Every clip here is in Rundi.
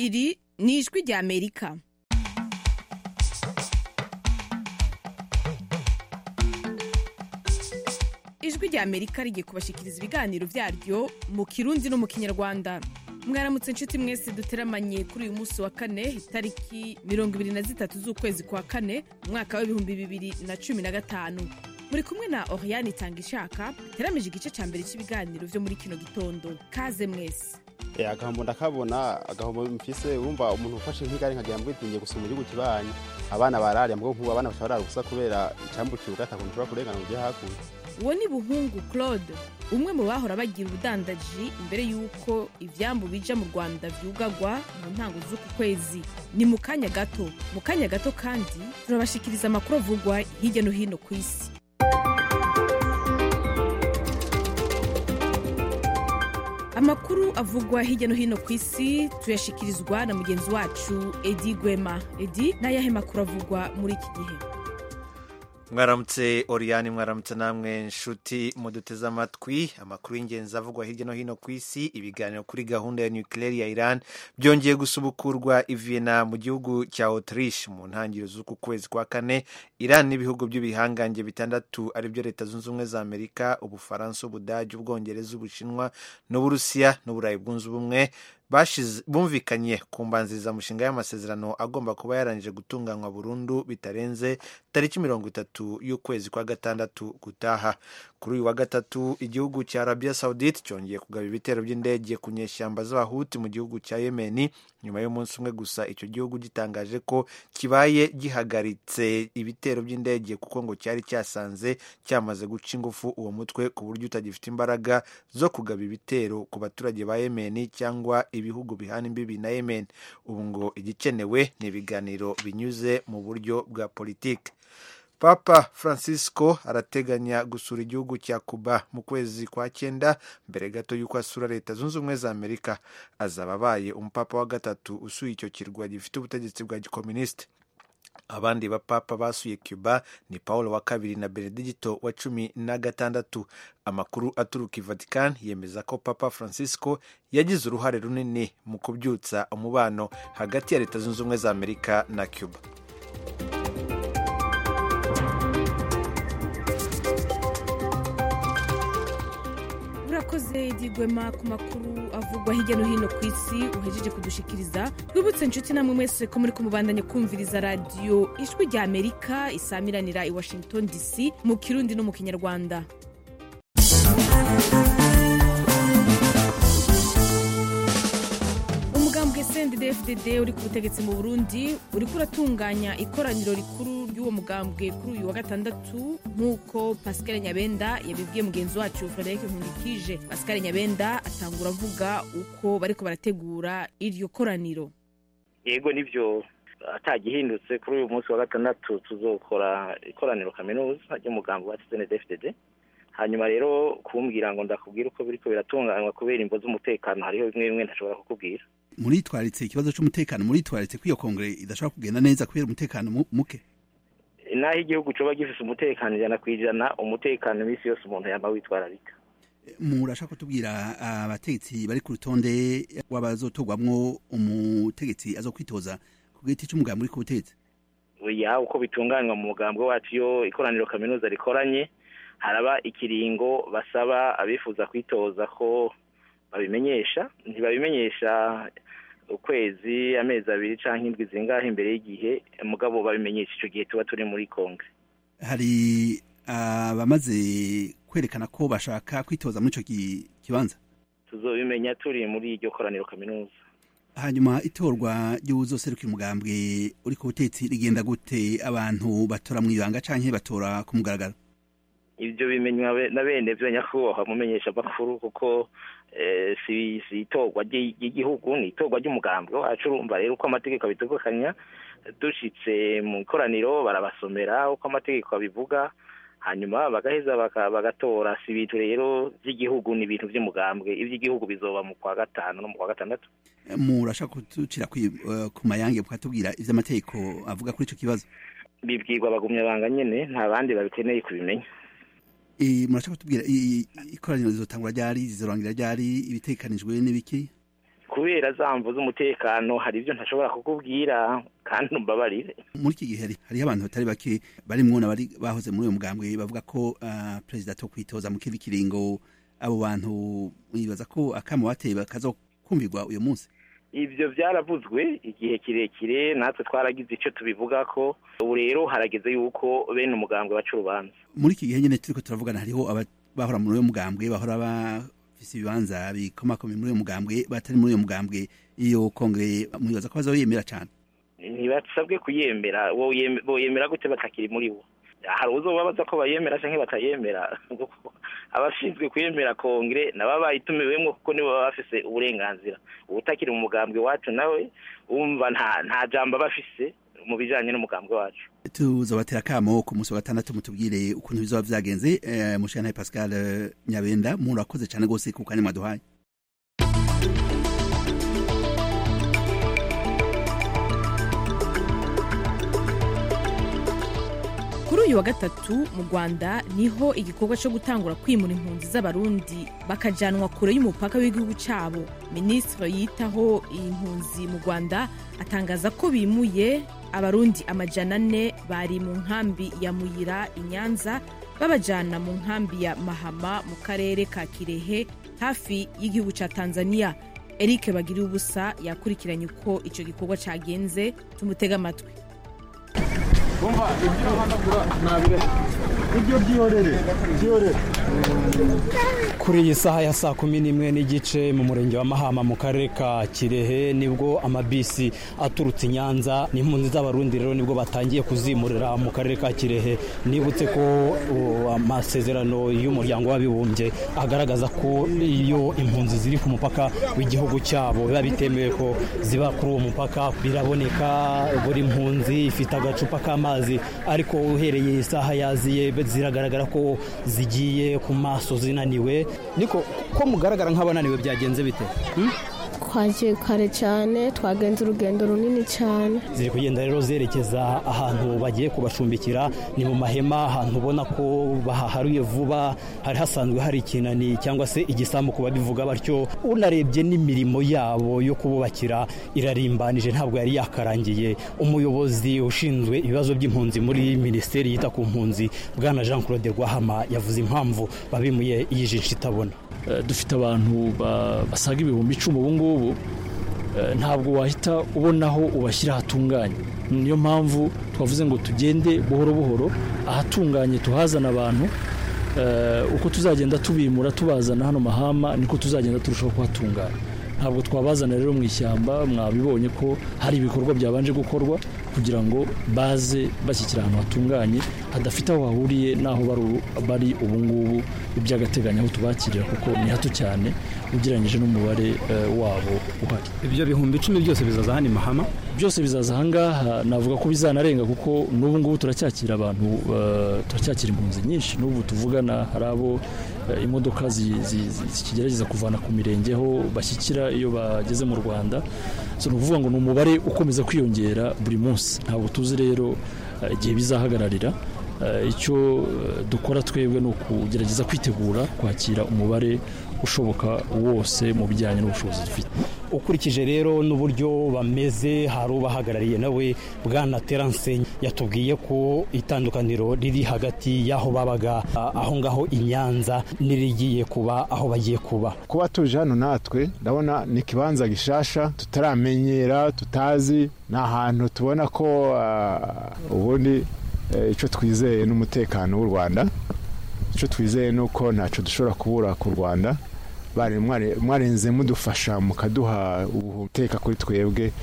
iri ni ijwi rya amerika ijwi rya amerika rigiye kubashikiriza ibiganiro vyaryo mu kirundi no mu kinyarwanda mwaramutse inshuti mwese duteramanye kuri uyu munsi wa kane itariki mirongo ibiri na zitatu z'ukwezi kwa kane umwaka w'ibihumbi bibiri na cumi na gatanu muri kumwe na oriane itanga ishaka teramije igice ca mbere cy'ibiganiro vyo muri kino gitondo kaze mwese Eh, agahombo ndakabona agahombo mfise wumva umuntu ufashe nk'igare nkagira ngo itingiye gusoma igihugu kibanyi abana bararya mbwo nk'ubu abana bashobora gusa kubera icambu kibuga atakuntu ushobora kurengana ngo ujye hakurya uwo ni buhungu claude umwe mu bahora bagira ubudandaji imbere y'uko ivyambu bija mu rwanda vyugagwa mu ntango z'uku kwezi ni mu kanya gato mu kanya gato kandi turabashikiriza amakuru avugwa hirya no hino ku isi amakuru avugwa hirya no hino ku isi tuyashikirizwa na mugenzi wacu edi gwema edi n'ayahe makuru avugwa muri iki gihe mwaramutse oriyani mwaramutse namwe nshuti muduteze amatwi amakuru y'ingenzi avugwa hirya no hino ku isi ibiganiro kuri gahunda ya nukileri ya iran byongeye gusubukurwa i Vienna mu gihugu cya autriche mu ntangiriro z'uku kwezi kwa kane iran n'ibihugu by'ibihangange bitandatu aribyo leta zunze ubumwe za amerika ubufaransa ubudage ubwongereza ubushinwa n'uburusiya n'uburayi bwunze ubumwe bashize bumvikanye ku mbanzirizamushinga y'amasezerano agomba kuba yarangije gutunganywa burundu bitarenze tariki mirongo itatu y'ukwezi kwa gatandatu gutaha kuri uyu wa gatatu igihugu cya arabia saudite cyongeye kugaba ibitero by'indege ku nyeshyamba z'abahuti mu gihugu cya yemeni nyuma y'umunsi umwe gusa icyo gihugu gitangaje ko kibaye gihagaritse ibitero by'indege kuko ngo cyari cyasanze cyamaze guca ingufu uwo mutwe ku buryo utagifite imbaraga zo kugaba ibitero ku baturage ba yemeni cyangwa ibihugu bihana imbibi na yemen ubu ngo igikenewe ni ibiganiro binyuze mu buryo bwa politiki papa francisco arateganya gusura igihugu cya cuba mu kwezi kwa cyenda mbere gato y'uko asura leta zunze ubumwe za amerika azaba abaye umupapa wa gatatu usuye icyo kirwa gifite ubutegetsi bwa gikominisite abandi bapapa basuye cuba ni paul wa kabiri na benedicto wa cumi na gatandatu amakuru aturuka i vatican yemeza ko papa francisco yagize uruhare runini mu kubyutsa umubano hagati ya leta zunze ubumwe za amerika na cuba urakoze digwema ku makuru avugwa hirya no hino ku isi uhejeje kudushikiriza twibutse inshuti namwe mwese ko muri kumubandanya kumviriza radiyo ijwi rya amerika isamiranira i washington dc mu kirundi no mu kinyarwanda umugambwe cndd uri ku butegetsi mu burundi uriko uratunganya ikoraniro rikuru ry'uwo mugambwe kuri uyu wa gatandatu nk'uko pascal nyabenda yabibwiye mugenzi wacu frederic nkundikije pascal nyabenda atangura avuga uko bariko barategura iryo koraniro yego nibyo atagihindutse kuri uyu munsi wa gatandatu tuzokora ikoraniro kaminuza ry'umugambi wa cndfdd hanyuma rero kumbwira ngo ndakubwira uko biriko biratunganywa kubera imvo z'umutekano hariho bimwe bimwe ntashobora kukubwira muritwaritse ikibazo cy'umutekano muritwaritse ko iyo kongere idashobora kugenda neza kubera umutekano mu- muke naho igihugu coba gifise umutekano ijana ku ijana umutekano iminsi yose umuntu yama witwararika murashaka kutubwira abategetsi bari ku rutonde w'abazotogwamwo umutegetsi azokwitoza ku giti cy'umugambi uri ku butegetsi ya uko bitunganywa mu mugambwe wacu iyo ikoraniro kaminuza rikoranye haraba ikiringo basaba abifuza kwitoza ko babimenyesha ntibabimenyesha ukwezi amezi abiri canke indwi zingahe imbere y'igihe mugabo babimenyesha ico gihe tuba turi muri kongre hari abamaze kwerekana ko bashaka kwitoza muri ico ki- kibanza tuzobimenya turi muri iryo koraniro kaminuza hanyuma itorwa ry'uwuzoserukira umugambwe uri ku butegetsi rigenda gute abantu batora mu ibanga canke batora ku mugaragaro ibyo bimenywa be- na bene byo nyakubahwa mumenyesha amakuru kuko eh, si si itorwa ry'i- ry'igihugu ni itorwa ry'umugambwe wacu urumva rero uko amategeko abitegekanya dushitse mu ikoraniro barabasomera uko amategeko abivuga hanyuma bagaheza baka- bagatora si ibintu rero by'igihugu ni ibintu by'umugambwe iby'igihugu bizoba mu kwa gatanu no mu kwa gatandatu murashaka kuducira kwi- eh, ku mayange mukatubwira ivy'amategeko avuga kuri ico kibazo bibwirwa abagumya banga nyene nta bandi babikeneye kubimenya Eh, murashaka kutubwira i- i- ikoraniro rizotangura ryari rizorangira ryari ibitekanijwe n'ibiki kubera zamvu z'umutekano hari ibyo ntashobora kukubwira kandi umbabarire muri iki gihe hari- hariho abantu batari bake barimwo n'abari bahoze muri uyu mugambwe bavuga ko ah, perezida to kwitoza mu kindi kiringo abo bantu bibaza ko akamo bateye bakazokumvirwa uyu munsi ibyo byaravuzwe igihe kirekire natwe twaragize icyo tubivuga ko ubu rero harageze yuko bene umugambwe baca urubanza muri iki gihe nyine turiko turavugana hariho aba- bahora muri uyu mugambwe bahora bafise ibibanza bikomakomeye muri uyu mugambwe batari muri uyu mugambwe iyo kongere mwibaza ko bazoyemera cane ntibasabwe kuyemera woyeme- boyemera gute batakiri muri bo hari uzobabaza ko bayemera cyangwa batayemera abashinzwe kuyemera kongere nabo bayitumiwemo kuko nibo baba bafise uburenganzira ubutakiri mu mugambwe wacu nawe wumva nta nta jambo aba afise mu bijanye n'umugambwe wacu tuzobatera akamo ku munsi wa gatandatu mutubwire ukuntu bizoba vyagenze eh, mushana Pascal eh, Nyabenda murakoze cane gose ku kanya mwaduhaye kuri uyu wa gatatu mu rwanda niho igikorwa cyo gutangura kwimura impunzi z'abarundi bakajanwa kure y'umupaka w'igihugu cyabo minisitiri yitaho impunzi mu rwanda atangaza ko bimuye abarundi amajana ane bari mu nkambi ya muyira i nyanza babajana mu nkambi ya mahama mu karere ka kirehe hafi y'igihugu cya tanzania eric bagiriye ubusa yakurikiranye uko icyo gikorwa cyagenze tumutega amatwi kuri iyi saha ya saa kumi n'imwe n'igice mu murenge wa mahama mu karere ka kirehe nibwo amabisi aturutse i nyanza n'impunzi z'abarundi rero nibwo batangiye kuzimurira mu karere ka kirehe nibutse ko uh, amasezerano y'umuryango w'abibumbye agaragaza ko iyo impunzi ziri ku mupaka w'igihugu cyabo biba bitemewe ko ziba kuri uwo mupaka biraboneka buri mpunzi ifite agacupa k'amazi ariko uhereye isaha yaziye ziragaragara ko zigiye ku maso zinaniwe niko ko mugaragara nk'abananiwe byagenze bite Hmm? twagiye kare cyane twagenze urugendo runini cyane ziri kugenda rero zerekeza ahantu bagiye kubacumbikira ni mu mahema ahantu ubona ko bahaharuye vuba hari hasanzwe hari ikinani cyangwa se igisambu ku babivuga batyo unarebye n'imirimo yabo yo kububakira irarimbanije ntabwo yari yakarangiye umuyobozi ushinzwe ibibazo by'impunzi muri minisiteri yita ku mpunzi bwana jean claude rwahama yavuze impamvu babimuye yijisha itabona Eh, dufite abantu ba- basaga ibihumbi icumi ubu ngubu Eh, ntabwo wahita ubona aho ubashyira hatunganye niyo mpamvu twavuze ngo tugende buhoro buhoro ahatunganye tuhazana abantu Eh, uko tuzagenda tubimura tubazana hano mahama niko tuzagenda turushaho kuhatunganya ntabwo twabazana rero mu ishyamba mwabibonye ko hari ibikorwa byabanje gukorwa kugira ngo baze bashyikira ahantu hatunganye hadafite aho hahuriye n'aho bari- bari ubu ngubu iby'agateganyo aho tubakirira kuko ni hato cyane ugereranyije n'umubare eh, wabo uhari ibyo bihumbi icumi byose bizaza hano i mahama byose bizaza ahangaha navuga ko bizanarenga kuko n'ubu ngubu turacyakira abantu eh, turacyakira impunzi nyinshi n'ubu tuvugana hari abo eh, imodoka zi- zi- zi- zikigerageza kuvana ku mirenge aho bashyikira iyo bageze mu rwanda so ni ukuvuga ngo ni umubare ukomeza kwiyongera buri munsi ntabwo tuzi rero eh, igihe bizahagararira Eh, icyo eh, dukora twebwe ni ukugerageza kwitegura kwakira umubare ushoboka wose mu bijyanye n'ubushobozi dufite ukurikije rero n'uburyo bameze hari ubahagarariye nawe bwana terance yatubwiye ko itandukaniro riri hagati y'aho babaga a- aho ngaho i nyanza n'irigiye kuba aho bagiye kuba kuba tuje hano natwe ndabona ni ikibanza gishasha tutaramenyera tutazi ni ahantu tubona ko ah, ubundi eh, icyo twizeye n'umutekano w'u rwanda icyo twizeye ni uko ntacyo dushobora kubura ku rwanda bari mware- mwarenze mudufasha mukaduha ubuteka kuri twebwe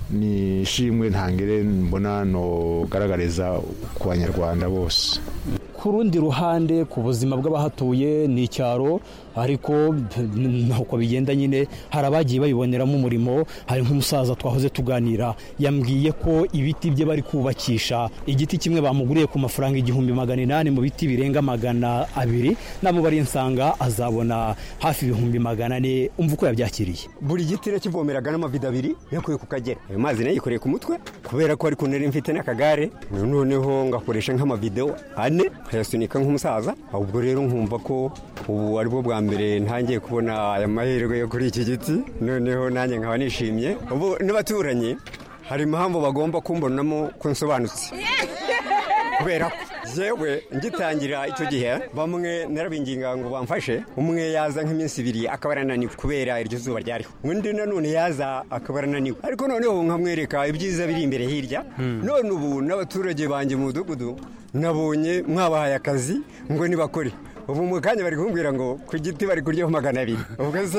ni ishimwe ntangire mbona nogaragariza ku banyarwanda bose ku rundi ruhande ku buzima bw'abahatuye ni icyaro ariko nuko bigenda nyine hari abagiye babiboneramo umurimo hari nk'umusaza twahoze tuganira yambwiye ko ibiti bye bari kubakisha igiti kimwe bamuguriye ku mafaranga igihumbi magana inani mu biti birenga magana abiri namubariye nsanga azabona hafi ibihumbi magana ane umva uko yabyakiriye buri giti rero kivomeraga n'amavido abiri yakuye ku kagera ayo mazi nayo yikoreye ku mutwe kubera ko ariko nari mfite n'akagare noneho ngakoresha nk'amavido ane nkayasunika nk'umusaza ubwo rero nkumva ko ubu aribwo bwa mbere ntangiye kubona aya mahirwe yo kuri iki giti noneho nanjye nkaba nishimye ubu n'abaturanyi hari impamvu bagomba kumbonamo ko nsobanutse kubera ko yewe ngitangira icyo gihe bamwe narabinginga ngo bamfashe umwe yaza nk'iminsi ibiri akaba arananiwe kubera iryo zuba ryariho undi nanone yaza akaba arananiwe ariko noneho nkamwereka ibyiza biri imbere hirya none ubu n'abaturage banjye mu mudugudu nabonye mwabahaye akazi ngo nibakore ubu mu kanya bari kumbwira ngo ku giti bari kuryaho magana abiri ubwo se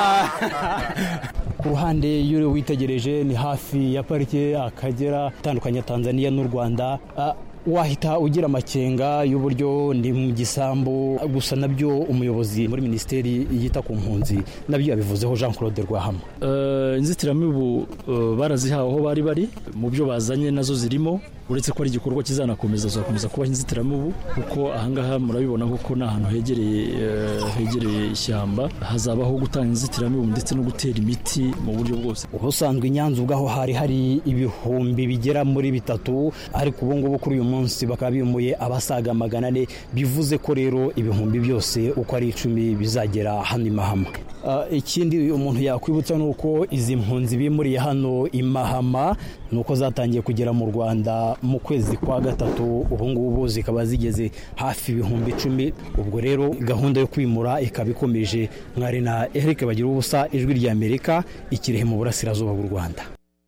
ku ruhande iyo witegereje ni hafi ya parike akagera itandukanye tanzania n'u rwanda Ah, wahita ugira amakenga y'uburyo ni mu gisambu gusa nabyo umuyobozi muri minisiteri yita ku mpunzi nabyo yabivuzeho jean claude rwahama Eh, inzitiramibu eh, barazihawe aho bari bari mu byo bazanye nazo zirimo uretse ko ari igikorwa kizanakomeza zakomeza kubaho inzitiramibu kuko ahangaha murabibona kuko ni ahantu hegereye eh, hegereye ishyamba hazabaho gutanga inzitiramibu ndetse no gutera imiti mu buryo bwose ubusanzwe i nyanza ubwaho hari hari ibihumbi bigera muri bitatu ariko ubu ngubu kuri uyu munsi bakaba bimuye abasaga magana ane bivuze ko rero ibihumbi byose uko ari icumi bizagera hano i mahama Ah, ikindi umuntu yakwibutsa ni uko izi mpunzi bimuriye hano i mahama ni uko zatangiye kugera mu rwanda mu kwezi kwa gatatu ubu ngubu zikaba zigeze hafi ibihumbi icumi ubwo rero gahunda yo kwimura ikaba ikomeje mwari na eric bagira ubusa ijwi ry'amerika ikirehe mu burasirazuba bw'u rwanda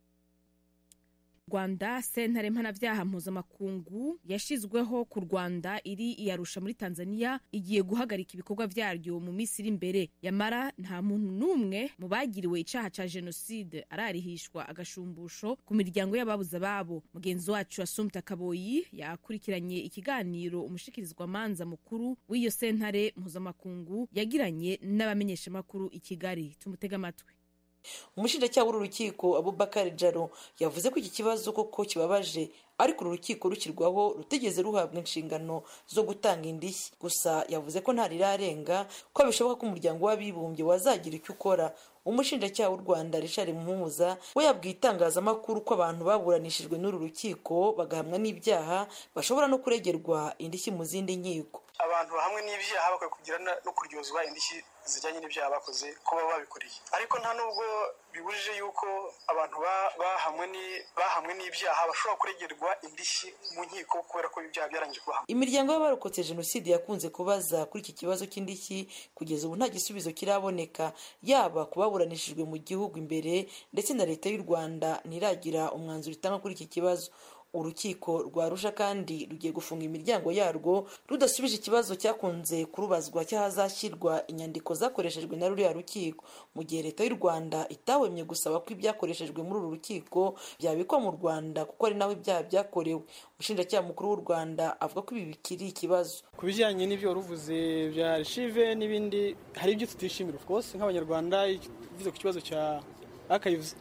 rwanda sentare mpanabyaha mpuzamakungu yashyizweho ku rwanda iri iyarusha muri tanzania igiye guhagarika ibikorwa byaryo mu minsi iri imbere yamara nta muntu n'umwe mu bagiriwe icyaha cya jenoside ararihishwa agashumbusho ku miryango y'ababuze ababo mugenzi wacu asumta kaboyi yakurikiranye ikiganiro umushikirizwamanza mukuru w'iyo sentare mpuzamakungu yagiranye n'abamenyeshamakuru i kigali tumutege amatwi umushinjacyaha w'uru rukiko abubakar jaro yavuze ko iki kibazo koko kibabaje ariko uru rukiko rukirwaho rutigeze ruhabwa inshingano zo gutanga indishyi gusa yavuze ko ntarirarenga ko bishoboka ko umuryango w'abibumbye wazagira icyo ukora umushinjacyaha w'u rwanda richard muhuza we yabwiye itangazamakuru ko abantu baburanishijwe n'uru rukiko bagahamwa n'ibyaha bashobora no kuregerwa indishyi mu zindi nkiko abantu hamwe n'ibyaha bakwiye kugira no kuryozwa indishyi zijyanye n'ibyaha bakoze ko baba babikoreye ariko nta nubwo bibujije yuko abantu bahamwe n'ibyaha bashobora kuregerwa indishyi mu nkiko kubera ko ibyaha byarangije kubahamwa imiryango y'abarokotse jenoside yakunze kubaza kuri iki kibazo cy'indishyi kugeza ubu nta gisubizo kiraboneka yaba ku baburanishijwe mu gihugu imbere ndetse na leta y'u rwanda ntiragira umwanzuro itanga kuri iki kibazo urukiko rwa rusha kandi rugiye gufunga imiryango yarwo rudasubije ikibazo cyakunze kurubazwa cy'ahazashyirwa inyandiko zakoreshejwe na ruriya rukiko mu gihe leta y'u rwanda itahwemye gusaba ko ibyakoreshejwe muri uru rukiko byabikwa mu rwanda kuko ari naho ibyaha byakorewe umushinjacyaha mukuru w'u rwanda avuga ko ibi bikiri ikibazo ku bijyanye n'ibyo waruvuze bya archive n'ibindi hari ibyo tutishimira of course nk'abanyarwanda bivuze ku kibazo cya archives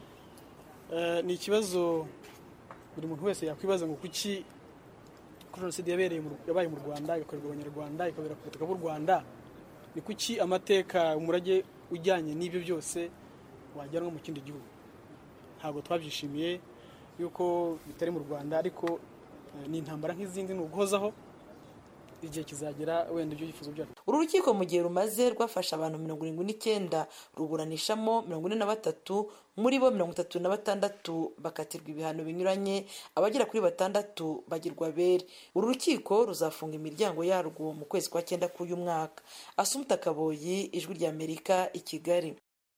ni ikibazo buri muntu wese yakwibaza ngo kuki kuri jenoside yabereye yabaye mu rwanda igakorerwa abanyarwanda ikabera ku butaka bw'u rwanda ni kuki amateka umurage ujyanye n'ibyo byose wajyanwa mu kindi gihugu ntabwo twabyishimiye yuko bitari mu rwanda ariko ni intambara nk'izindi ni uguhozaho igihe kizagera wenda ibyo byifuzo byacu uru rukiko mu gihe rumaze rwafashe abantu mirongo irindwi n'icyenda ruburanishamo mirongo ine na batatu muri bo mirongo itatu na batandatu bakatirwa ibihano binyuranye abagera kuri batandatu bagirwa bere uru rukiko ruzafunga imiryango yarwo mu kwezi kwa cyenda k'uyu mwaka asumuta kaboyi ijwi ry'amerika i kigali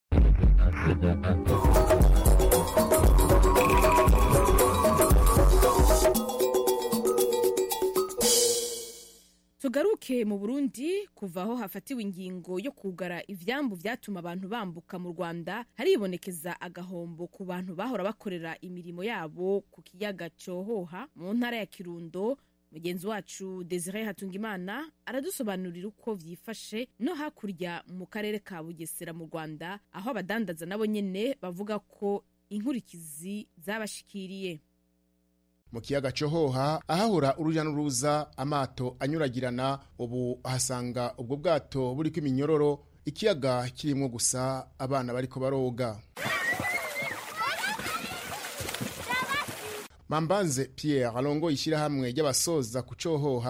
tugaruke mu burundi kuva aho hafatiwe ingingo yo kugara ivyambu vyatuma abantu bambuka mu rwanda haribonekeza agahombo ku bantu bahora bakorera imirimo yabo ku kiyaga cyohoha mu ntara ya kirundo mugenzi wacu desire hatungimana aradusobanurira uko vyifashe no hakurya mu karere ka bugesera mu rwanda aho abadandaza nabo nyene bavuga ko inkurikizi zabashikiriye mu kiyaga cyohoha ahahora urujya n'uruza amato anyuragirana ubu ahasanga ubwo bwato buriko iminyororo ikiyaga kirimo gusa abana bariko baroga mambanze pierre arongoye ishyirahamwe ry'abasoza ku cyohoha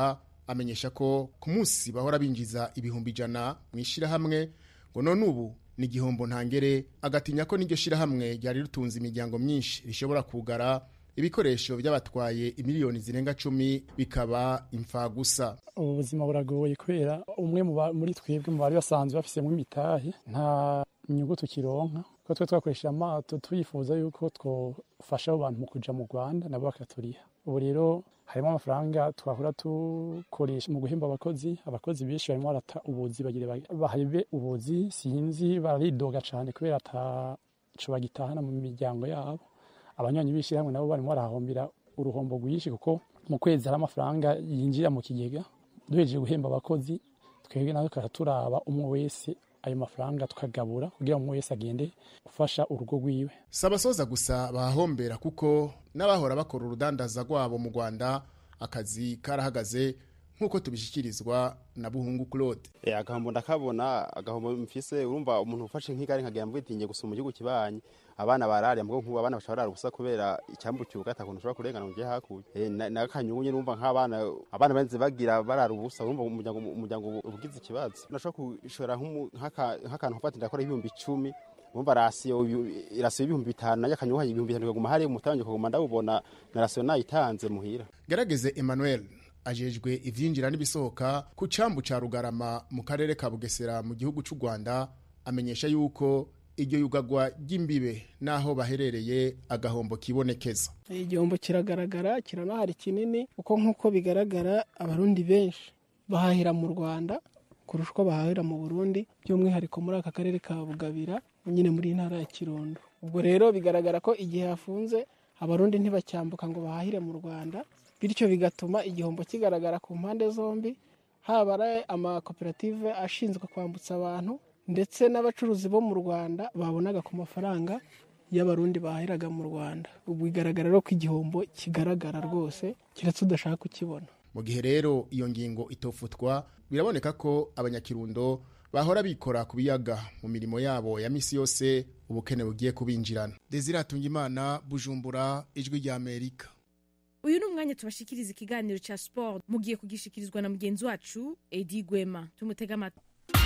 amenyesha ko ku munsi bahora binjiza ibihumbi ijana mu ishyirahamwe ngo none ubu ni igihombo ntangere agatinya ko n'iryo shyirahamwe ryari ritunze imiryango myinshi rishobora kugara ibikoresho by'abatwaye imiliyoni zirenga cumi bikaba imfagusa ubu buzima buragoye kubera umwe muri twebwe mu bari basanzwe bafisemo imitahe nta inyungu tukironka ko twe twakoresheje amato twifuza yuko twafasha abo bantu mu kuja mu rwanda nabo bakaturiha ubu rero harimo amafaranga twahora dukoresha mu guhemba abakozi abakozi benshi barimo barata ubuzi bagire bahebe ubuzi sinzi baridoga cyane kubera ataco bagitahana mu miryango yabo abanywanyi b'ishyirahamwe nabo barimo barahombera uruhombo rwinshi kuko mu kwezi hari amafaranga yinjira mu kigega duhejeje guhemba abakozi twebwe nawe tukajya turaba umwe wese ayo mafaranga tukagabura kugira ngo umwe wese agende gufasha urugo rwiwe si abasoza gusa bahahombera kuko n'abahora bakora urudandaza rwabo mu rwanda akazi karahagaze nk'uko tubishyikirizwa na buhungu claude agahombo ndakabona agahombo mfise urumva umuntu ufashe nk'igare nkagira ngo itinye gusuma igihugu kibanyi abana bararya mbwo nk'ubu abana bashobora gusa kubera icyambu cyuga atakuntu ushobora kurengana ngo ujye hakurya n'akanyungu nyine urumva nk'abana abana benze bagira barara ubusa urumva umuryango umuryango ugize ikibazo nashobora gushora nk'akantu ufata ndakora ibihumbi icumi urumva rasiyo irasiyo y'ibihumbi bitanu nayo akanyungu ibihumbi bitanu kaguma hari umutangi kaguma ndawubona na rasiyo nayitanze muhira gerageze emmanuel ajejwe ivyinjira n'ibisohoka ku cambu ca rugarama mu karere ka bugesera mu gihugu c'u rwanda amenyesha yuko iryo yugagwa ry'imbibe n'aho baherereye agahombo kibonekeza igihombo kiragaragara kiranahari kinini kuko nk'uko bigaragara abarundi benshi bahahira mu rwanda kurusha uko bahahira mu burundi by'umwihariko muri aka karere ka bugabira nyine muri ntara ya kirundo ubwo rero bigaragara ko igihe hafunze abarundi ntibacyambuka ngo bahahire mu rwanda bityo bigatuma igihombo kigaragara ku mpande zombi haba ari amakoperative ashinzwe kwambutsa abantu ndetse n'abacuruzi bo mu rwanda babonaga ku mafaranga y'abarundi bahahiraga mu rwanda ubu bigaragara rero ko igihombo kigaragara rwose keretse udashaka kukibona mu gihe rero iyo ngingo itofutwa biraboneka ko abanyakirundo bahora bikora ku biyaga mu mirimo yabo ya misi yose ubukene bugiye kubinjirana desire imana bujumbura ijwi rya amerika uyu ni umwanya tubashikiriza ikiganiro cya siporo mugiye kugishikirizwa na mugenzi wacu edi gwema tumutega amatwi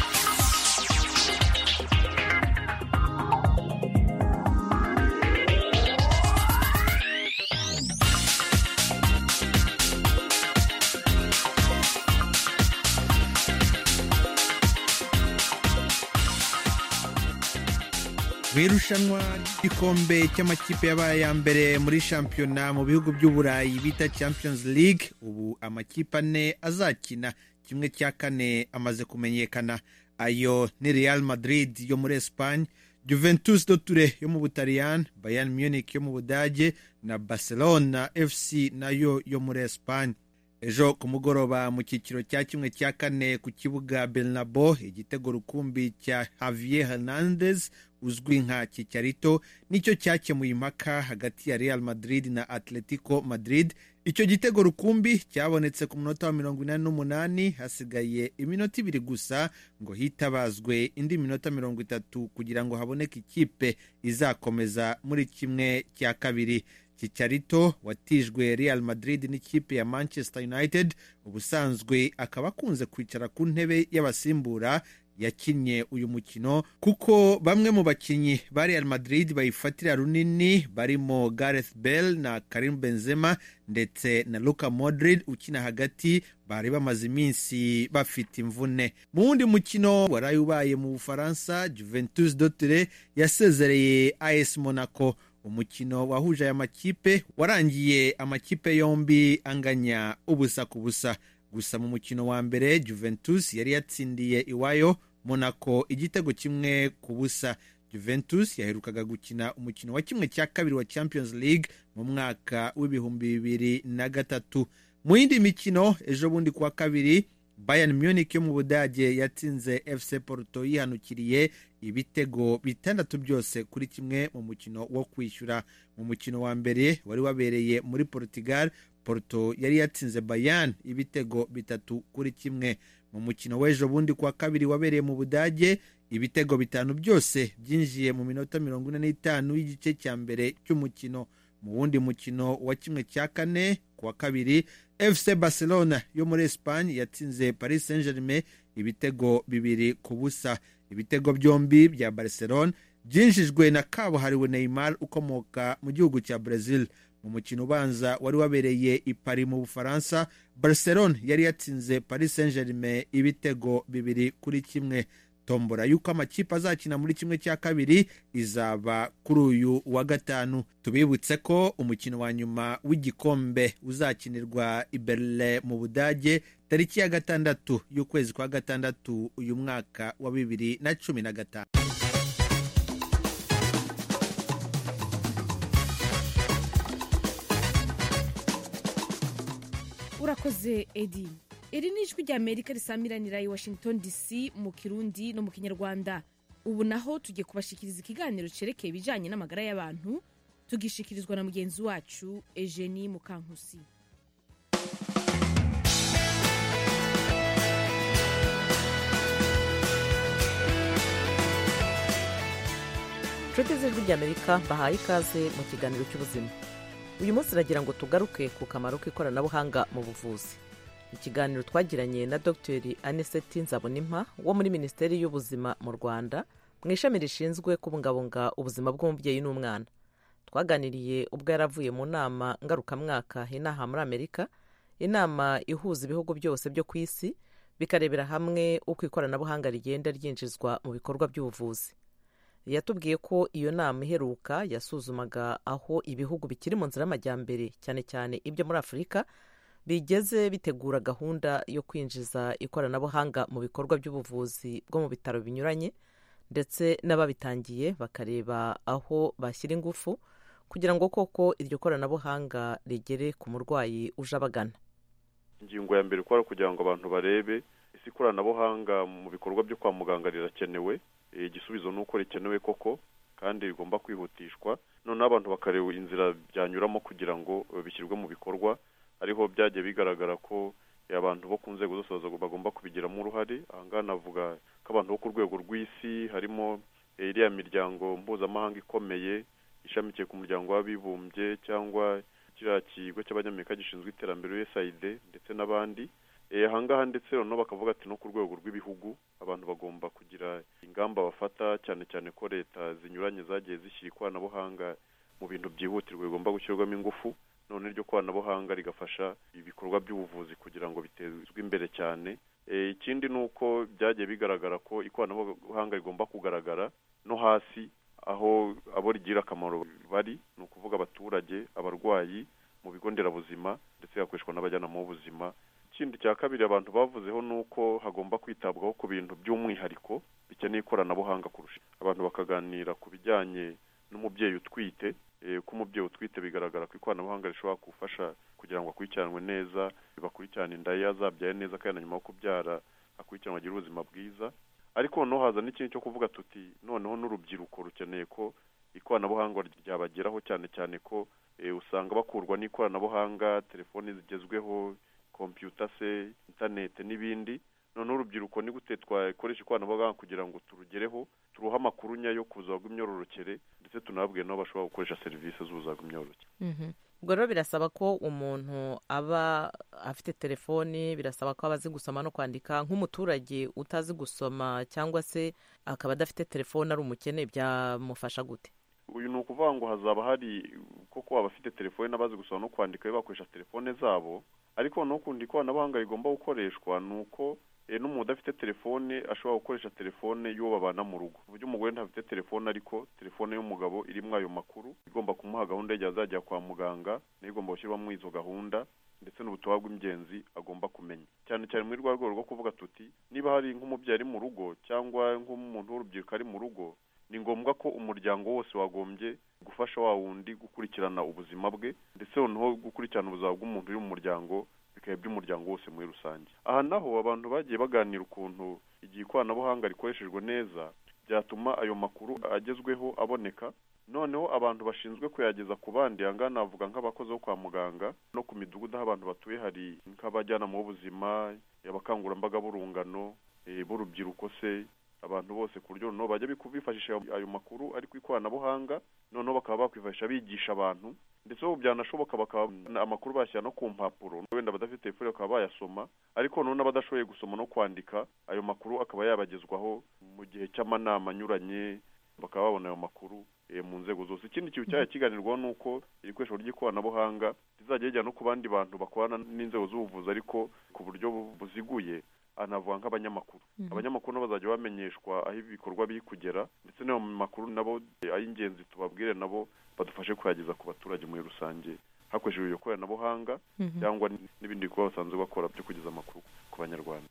mu irushanwa ry'igikombe cy'amakipe yabaye ya mbere muri shampiyona mu bihugu by'uburayi bita champions league ubu amakipe ane azakina kimwe cya kane amaze kumenyekana ayo ni real madrid yo muri espagne juventus do ture yo mu butaliyani bayern munich yo mu budage na barcelona fc nayo yo muri espagne ejo ku mugoroba mu cyiciro cya kimwe cya kane ku kibuga bernabo igitego rukumbi cya javier hernandez uzwi nka kicyarito nicyo cyakemuye impaka hagati ya real madrid na atletico madrid icyo gitego rukumbi cyabonetse ku munota wa mirongo inani n'umunani hasigaye iminota ibiri gusa ngo hitabazwe indi minota mirongo itatu kugira ngo haboneke ikipe izakomeza muri kimwe cya kabiri kicyarito watijwe real madrid n'ikipe ya manchester united ubusanzwe akaba akunze kwicara ku ntebe y'abasimbura yakinnye uyu mukino kuko bamwe mu bakinnyi ba real madrid bayifatira runini barimo gareth bell na karim benzema ndetse na luka modrid ukina hagati bari bamaze iminsi bafite imvune mu wundi mukino waraye ubaye mu bufaransa juventus dotire yasezereye as monaco umukino wahuje aya makipe warangiye amakipe yombi anganya ubusa ku busa gusa mu mukino wa mbere juventus yari yatsindiye iwayo monaco igitego kimwe ku busa juventus yaherukaga gukina umukino wa kimwe cya kabiri wa champions league mu mwaka w'ibihumbi bibiri na gatatu mu yindi mikino ejo bundi kuwa kabiri bayern munich yo mu budage yatsinze fc porto yihanukiriye ibitego bitandatu byose kuri kimwe mu mukino wo kwishyura mu mukino wa mbere wari wabereye muri portugal porto yari yatsinze bayern ibitego bitatu kuri kimwe mu mukino w'ejo bundi kuwa kabiri wabereye mu budage ibitego bitanu byose byinjiye mu minota mirongo ine n'itanu y'igice cya mbere cy'umukino mu wundi mukino wa kimwe cya kane kuwa kabiri fc barcelona yo muri espagne yatsinze paris saint germain ibitego bibiri ku busa ibitego byombi bya barcelona byinjijwe na kabuhariwe neymar ukomoka mu gihugu cya brazil mu mukino ubanza wari wabereye i Paris mu bufaransa barcelona yari yatsinze paris saint germain ibitego bibiri kuri kimwe tombora y'uko amakipe azakina muri kimwe cya kabiri izaba kuri uyu wa gatanu tubibutse ko umukino wa nyuma w'igikombe uzakinirwa i berlin mu budage tariki ya gatandatu y'ukwezi kwa gatandatu uyu mwaka wa bibiri na cumi na gatanu urakoze edi iri ni ijwi rya amerika risamiranira i washington dc mu kirundi no mu kinyarwanda ubu naho tugiye kubashikiriza ikiganiro cyerekeye ibijyanye n'amagara y'abantu tugishikirizwa na mugenzi wacu eugenie mukankusi inshuti z'ijwi ry'amerika bahaye ikaze mu kiganiro cy'ubuzima uyu munsi iragira ngo tugaruke ku kamaro k'ikoranabuhanga mu buvuzi ikiganiro twagiranye na dr aniseti nzabonimpa wo muri minisiteri y'ubuzima mu rwanda mu ishami rishinzwe kubungabunga ubuzima bw'umubyeyi n'umwana twaganiriye ubwo yari avuye mu nama ngarukamwaka inaha muri amerika inama ihuza ibihugu byose byo ku isi bikarebera hamwe uko ikoranabuhanga rigenda ryinjizwa mu bikorwa by'ubuvuzi yatubwiye ko iyo nama iheruka yasuzumaga aho ibihugu bikiri mu nzira y'amajyambere cyane cyane ibyo muri afurika bigeze bitegura gahunda yo kwinjiza ikoranabuhanga mu bikorwa by'ubuvuzi bwo mu bitaro binyuranye ndetse n'ababitangiye bakareba aho bashyira ingufu kugira ngo koko iryo koranabuhanga rigere ku murwayi uje abagana ingingo ya mbere ukora kugira ngo abantu barebe ese ikoranabuhanga mu bikorwa byo kwa muganga rirakenewe igisubizo ni uko rikenewe koko kandi rigomba kwihutishwa noneho abantu bakareba inzira byanyuramo kugira ngo bishyirwe mu bikorwa ariho byagiye bigaragara ko abantu bo ku nzego zose bagomba kubigiramo uruhare ahangaha navuga ko abantu bo ku rwego rw'isi harimo iriya miryango mpuzamahanga ikomeye ishamikiye ku muryango w'abibumbye cyangwa kiriya kigo cy'abanyamerika gishinzwe iterambere usaid ndetse n'abandi ahangaha ndetse noneho bakavuga ati no ku rwego rw'ibihugu abantu bagomba kugira ingamba bafata cyane cyane ko leta zinyuranye zagiye zishyira ikoranabuhanga mu bintu byihutirwa bigomba gushyirwamo ingufu none iryo koranabuhanga rigafasha ibikorwa by'ubuvuzi kugira ngo bitezwe imbere cyane ikindi ni uko byagiye bigaragara ko ikoranabuhanga rigomba kugaragara no hasi aho abo rigira akamaro bari ni ukuvuga abaturage abarwayi mu bigo nderabuzima ndetse hakoreshwa n'abajyanama b'ubuzima ikindi cya kabiri abantu bavuzeho ni uko hagomba kwitabwaho ku bintu by'umwihariko bikeneye ikoranabuhanga kurusha abantu bakaganira ku bijyanye n'umubyeyi utwite ko umubyeyi utwite bigaragara ko ikoranabuhanga rishobora gufasha kugira ngo akurikiranwe neza bakurikirane inda ye azabyaye neza kandi na nyuma yo kubyara akurikiranwe agire ubuzima bwiza ariko noneho haza n'ikindi cyo kuvuga tuti noneho n'urubyiruko rukeneye ko ikoranabuhanga ryabageraho cyane cyane ko usanga bakurwa n'ikoranabuhanga telefoni zigezweho kompiyuta se interineti n'ibindi noneho urubyiruko ni gute twakoresha ikoranabuhanga kugira ngo turugereho turuhe amakuru nyayo ku buzima bw'imyororokere ndetse tunababwire n'aho bashobora gukoresha serivisi z'ubuzima bw'imyororokere ubwo rero birasaba ko umuntu aba afite telefoni birasaba ko aba azi gusoma no kwandika nk'umuturage utazi gusoma cyangwa se akaba adafite telefoni ari umukene byamufasha gute uyu ni ukuvuga ngo hazaba hari koko abafite telefoni n'abazi gusoma no kwandika bakoresha telefone zabo ariko n'ukundi ikoranabuhanga rigomba gukoreshwa ni uko n'umuntu udafite telefone ashobora gukoresha telefone y'uwo babana mu rugo uburyo umugore ntafite telefone ariko telefone y'umugabo irimo ayo makuru igomba kumuha gahunda y'igihe azajya kwa muganga nayo igomba gushyirwamo izo gahunda ndetse n'ubutumwa bw'ingenzi agomba kumenya cyane cyane muri rwa rwego rwo kuvuga tuti niba hari nk'umubyeyi ari mu rugo cyangwa nk'umuntu w'urubyiruko ari mu rugo ni ngombwa ko umuryango wose wagombye gufasha wa wundi gukurikirana ubuzima bwe ndetse noneho gukurikirana ubuzima bw'umuntu uri mu muryango bikaba iby'umuryango wose muri rusange aha naho abantu bagiye baganira ukuntu igihe ikoranabuhanga rikoreshejwe neza byatuma ayo makuru agezweho aboneka noneho abantu bashinzwe kuyageza ku bandi aha navuga nk'abakozi bo kwa muganga no ku midugudu aho abantu batuye hari nk'abajyanama b'ubuzima abakangurambaga b'urungano b'urubyiruko se abantu bose ku buryo noneho bajya bifashisha ayo makuru ari ku ikoranabuhanga noneho bakaba bakwifashisha bigisha abantu ndetse ubu byanashoboka bakaba amakuru bashyira no ku mpapuro wenda abadafite telefone bakaba bayasoma ariko noneho n'abadashoboye gusoma no kwandika ayo makuru akaba yabagezwaho mu gihe cy'amanama anyuranye bakaba babona ayo makuru mu nzego zose ikindi kintu cyajya kiganirwaho ni uko iri koresho ry'ikoranabuhanga rizajya rijya no ku bandi bantu bakorana n'inzego z'ubuvuzi ariko ku buryo buziguye anavuga nk'abanyamakuru abanyamakuru nabo bazajya bamenyeshwa aho ibikorwa biri kugera ndetse n'ayo makuru nabo ay'ingenzi tubabwire nabo badufashe kuyageza ku baturage muri rusange hakoreshejwe iryo koranabuhanga cyangwa n'ibindi bikorwa basanzwe bakora byo kugeza amakuru ku banyarwanda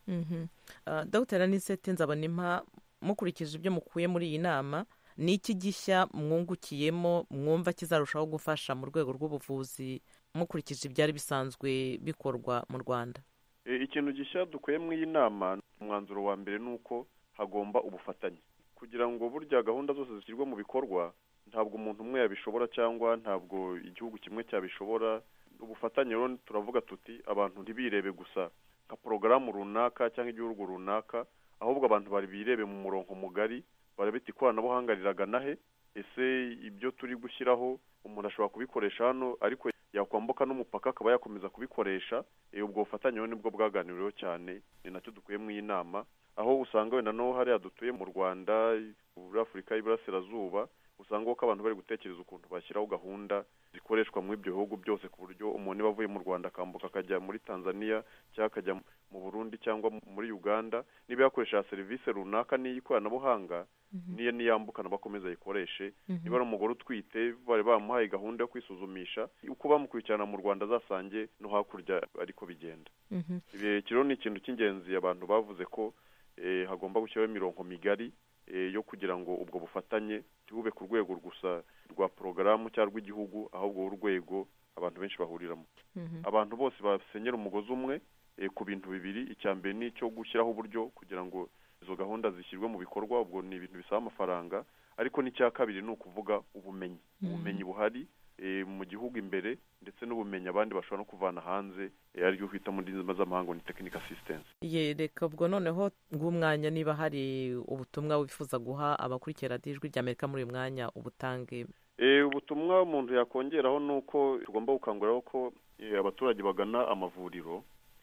dr anisete nzabonimpa mukurikije ibyo mukuye muri iyi nama ni iki gishya mwungukiyemo mwumva kizarushaho gufasha mu rwego rw'ubuvuzi mukurikije ibyari bisanzwe bikorwa mu rwanda ikintu gishya dukuye mu iyi nama umwanzuro wa mbere ni uko hagomba ubufatanye kugira ngo burya gahunda zose zishyirwa mu bikorwa ntabwo umuntu umwe yabishobora cyangwa ntabwo igihugu kimwe cyabishobora ubufatanye rero turavuga tuti abantu ntibirebe gusa nka porogaramu runaka cyangwa igihugu runaka ahubwo abantu bari birebe mu murongo mugari barabita ikoranabuhanga riragana he ese ibyo turi gushyiraho umuntu ashobora kubikoresha hano ariko yakwambuka n'umupaka akaba yakomeza kubikoresha ubwo bufatanye rero nibwo bwaganiriweho cyane ni nacyo dukuye mu iyi nama aho usanga wenda no hariya dutuye mu rwanda muri afurika y'iburasirazuba usanga ko abantu bari gutekereza ukuntu bashyiraho gahunda zikoreshwa muri ibyo bihugu byose ku buryo umuntu niba avuye mu rwanda akambuka akajya muri tanzania cyangwa akajya mu burundi cyangwa muri uganda niba yakoresha serivisi runaka n'iy'ikoranabuhanga niyo niyambukana bakomeza ayikoreshe niba ari umugore utwite bari bamuhaye gahunda yo kwisuzumisha uko bamukurikirana mu rwanda azasange no hakurya ariko bigenda rero ni ikintu cy'ingenzi abantu bavuze ko hagomba gushyiraho imirongo migari yo kugira ngo ubwo bufatanye ntibube ku rwego gusa rwa porogaramu cyangwa rw'igihugu ahubwo urwego abantu benshi bahuriramo abantu bose basenyera umugozi umwe ku bintu bibiri icya mbere ni icyo gushyiraho uburyo kugira ngo izo gahunda zishyirwe mu bikorwa ubwo ni ibintu bisaba amafaranga ariko n'icya kabiri ni ukuvuga ubumenyi ubumenyi buhari mu gihugu imbere ndetse n'ubumenyi abandi bashobora no kuvana hanze ariryo twita mu ndimi z'amahanga ni tekinika asisitensi reka ubwo noneho bw'umwanya niba hari ubutumwa wifuza guha abakurikira ijwi ry'amerika muri uyu mwanya ubutange ubutumwa umuntu yakongeraho ni uko tugomba gukanguriraho ko abaturage bagana amavuriro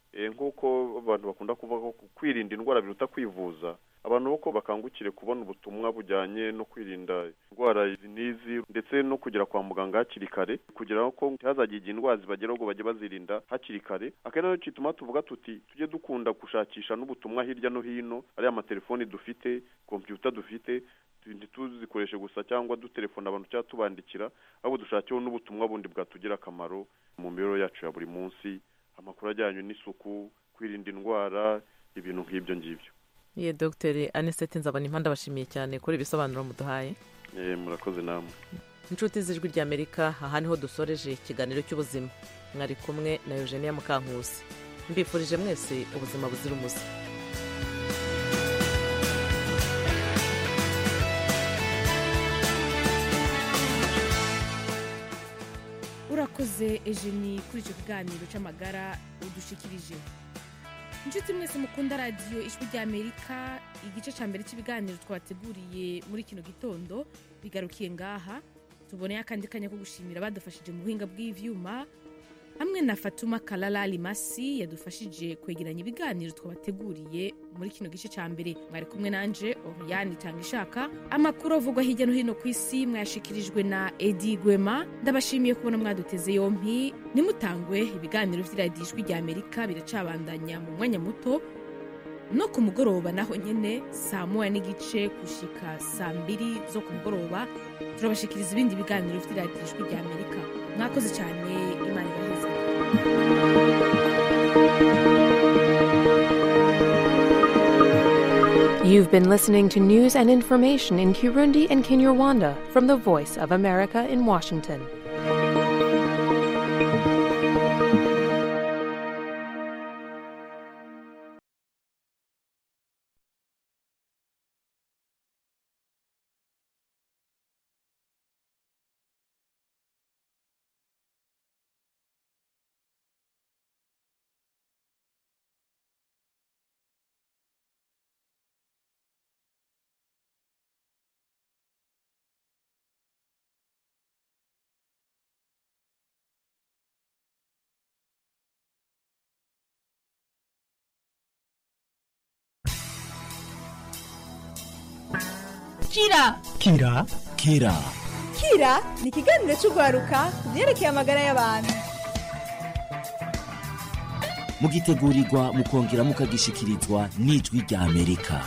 nk'uko abantu bakunda kuvuga ko kwirinda indwara biruta kwivuza abantu boko bakangukire kubona ubutumwa bujyanye no kwirinda indwara izi n'izi ndetse no kugera kwa muganga hakiri kare kugira ko ntihazagire igihe indwara zibageraho ngo bajye bazirinda hakiri kare akenshi nacyo gituma tuvuga tuti tujye dukunda gushakisha n'ubutumwa hirya no hino ariya amatelefoni dufite kompiyuta dufite ntituzikoreshe gusa cyangwa dutelefona abantu cyangwa tubandikira ahubwo dushakeho n'ubutumwa bundi bwatugira akamaro mu mibereho yacu ya buri munsi amakuru ajyanye n'isuku kwirinda indwara ibintu nk'ibyo ngibyo ye dogiteri anisete nzabona ndabashimiye cyane kuri ibisobanuro muduhaye murakoze namwe inshuti z'ijwi ry'amerika aha niho dusoreje ikiganiro cy'ubuzima mwari kumwe na eugenia mukankusi mbifurije mwese ubuzima buzira umuze urakoze ejeni kuri icyo kiganiro cy'amagara udushikirije inshuti mwese mukunda radiyo ijwi ry'amerika igice cya mbere cy'ibiganiro twabateguriye muri kino gitondo bigarukiye ngaha tuboneye akandi kanya ko gushimira badufashije mu buhinga bw'ibyuma hamwe na fatuma karara limasi yadufashije kwegeranya ibiganiro twabateguriye muri kino gice cya mbere mwari kumwe nanje oriyani itanga ishaka amakuru avugwa hirya no hino ku isi mwayashikirijwe na edi gwema ndabashimiye kubona mwaduteze yompi nimutangwe ibiganiro by'iradiyo ijwi rya amerika biracabandanya mu mwanya muto no ku mugoroba naho nyine saa moya n'igice gushika saa mbiri zo ku mugoroba turabashikiriza ibindi biganiro by'iradiyo ijwi rya amerika mwakoze cyane imana ibaheze You've been listening to news and information in Kirundi and Kinyarwanda from the Voice of America in Washington. kira kira kira kira ni ikiganiro cy'urwaruka ku byerekeye amagara y'abantu mugitegurirwa mukongera mukagishikirizwa n'ijwi rya amerika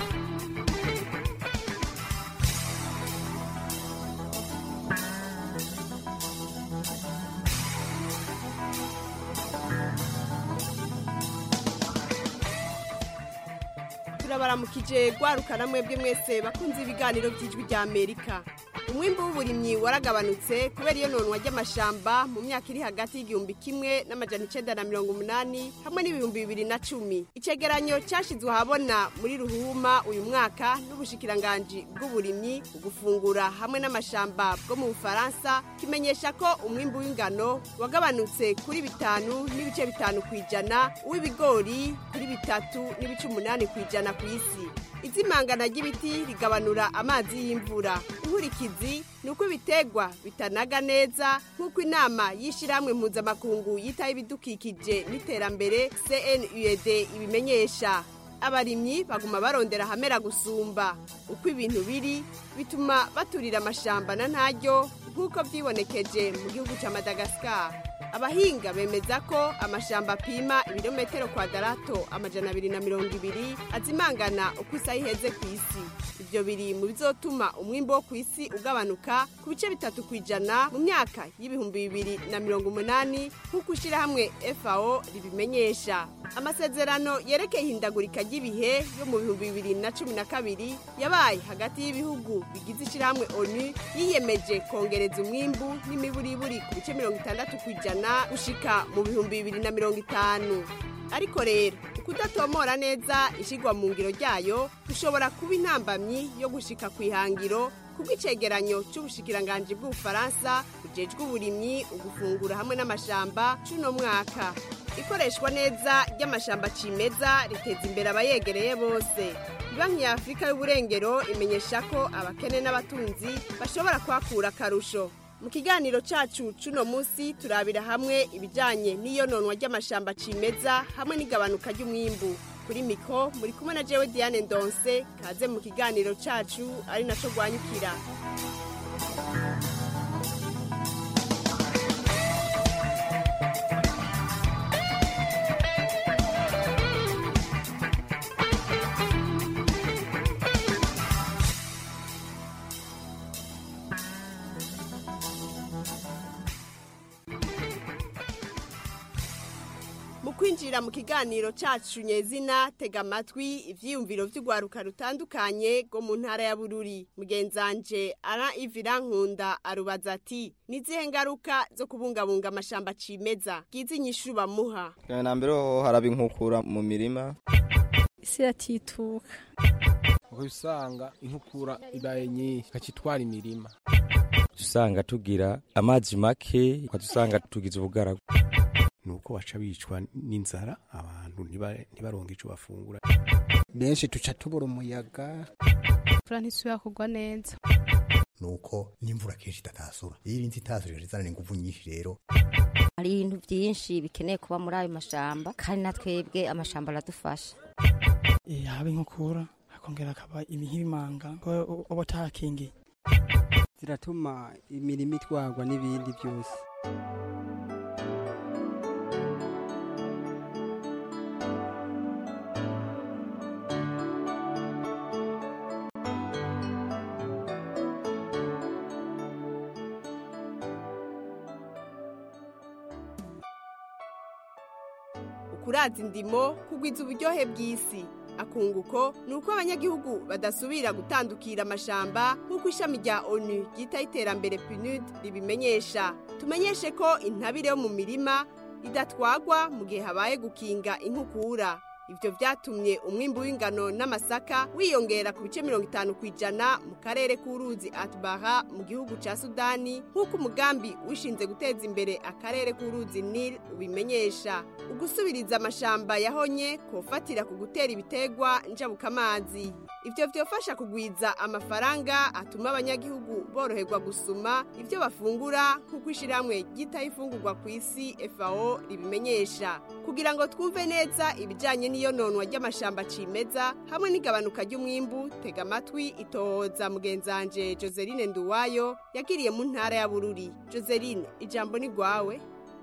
turabaramukije rwarukana mwebwe mwese bakunze ibiganiro by'ijwi rya amerika umwimbu w'uburimyi waragabanutse kubera iyo nonwa ry'amashamba mu myaka iri hagati y'igihumbi kimwe n'amajana icenda na mirongo umunani hamwe n'ibihumbi bibiri na cumi icegeranyo cyashyizwe ahabona muri ruhuma uyu mwaka n'ubushikiranganji bw'uburimyi ugufungura hamwe n'amashamba bwo mu bufaransa kimenyesha ko umwimbu w'ingano wagabanutse kuri bitanu n'ibice bitanu ku ijana uw'ibigori kuri bitatu n'ibice umunani ku ijana ku isi izimangana ry'ibiti rigabanura amazi y'imvura inkurikizi ni uko ibitegwa bitanaga neza nk'uko inama y'ishyirahamwe mpuzamakungu yitaho ibidukikije n'iterambere cnud ibimenyesha abarimyi baguma barondera ahamera gusumba uko ibintu biri bituma baturira amashamba na ntaryo nk'uko byibonekeje mu gihugu cya madagascar abahinga bemeza ko amashamba apima ibirometero kwadarato amajana abiri na mirongo ibiri azimangana uko isaha iheze ku isi ibyo biri mu bizotuma umwimbo wo ku isi ugabanuka ku bice bitatu ku ijana mu myaka y'ibihumbi bibiri na mirongo umunani nk'uko ishyirahamwe fao ribimenyesha amasezerano yerekeye ihindagurika ry'ibihe yo mu bihumbi bibiri na cumi na kabiri yabaye hagati y'ibihugu bigize ishyirahamwe onu yiyemeje kongereza umwimbu n'imiburiburi ku bice mirongo itandatu ku ijana gushika mu bihumbi bibiri na mirongo itanu ariko rero ukudatomora neza ishyirwa mu ngiro ryayo bishobora kuba intambamyi yo gushika ku ihangiro kubw'icegeranyo cy'ubushikiranganji bw'ubufaransa bujejwe uburimyi ugufungura hamwe n'amashamba c'uno mwaka ikoreshwa neza ry'amashamba cimeza riteza imbere abayegereye bose banki ya afurika y'uburengero imenyesha ko abakene n'abatunzi bashobora kuhakura akarusho mu kiganiro cyacu cuno munsi turabira hamwe ibijyanye n'iyononwa ry'amashamba cimeza hamwe n'igabanuka ry'umwimbu kuri miko muri kumwe na jewe diane ndonse kaze mu kiganiro cyacu ari nacyo rwanyukira mu kwinjira mu kiganiro cyacu nyezina tega amatwi ibyiyumviro by'urwaruka rutandukanye rwo mu ntara ya bururi mugenzanje ara ivira nkunda arubaza ati nizihe ngaruka zo kubungabunga amashamba cimeza bwiza inyishu bamuha na mbere ho haraba inkukura mu mirima isi iratituka uko usanga inkukura ibaye nyinshi ikacitwara imirima usanga tugira amazi make ukadusanga tugize ubugaragu nuko baca bicwa n'inzara abantu ntibaronke ico bafungura benshi tuca tubura umuyaga imvura ntisubira kugwa neza nuko n'imvura kenshi itatasura iyo irinzi itasura izanana inguvu nyinshi rero hari ibintu byinshi bikeneye kuba muri ayo mashamba kandi na twebwe amashamba aradufasha haba inkukura hakongera hakaba nk'ibimanga uba utahakingiye ziratuma imirima itwarwa n'ibindi byose ukuraza indimo kugwiza uburyohe bw'isi akunguko ni uko abanyagihugu badasubira gutandukira amashamba nk'uko ishami rya onu ryitaho iterambere pinud ribimenyesha tumenyeshe ko intabire yo mu mirima idatwagwa mu gihe habaye gukinga inkukura ibyo byatumye umwimbu w'ingano n'amasaka wiyongera ku bice mirongo itanu ku ijana mu karere k'uruzi atubara mu gihugu cya sudani nk'uko umugambi wishinze guteza imbere akarere k'uruzi nil ubimenyesha ugusubiriza amashamba yahonye kofatira ku gutera ibitegwa njabukamazi ibyo byofasha kugwiza amafaranga atuma abanyagihugu boroherwa gusuma ibyo bafungura nk'uko ishyirahamwe ryitaho ifungurwa ku isi fao ribimenyesha kugira ngo twumve neza ibijyanye n'iyononwa ry'amashamba cimeza hamwe n'igabanuka ry'umwimbu tega amatwi itohoza mugenzanje joseline nduwayo yagiriye mu ntara ya bururi joseline ijambo ni rwawe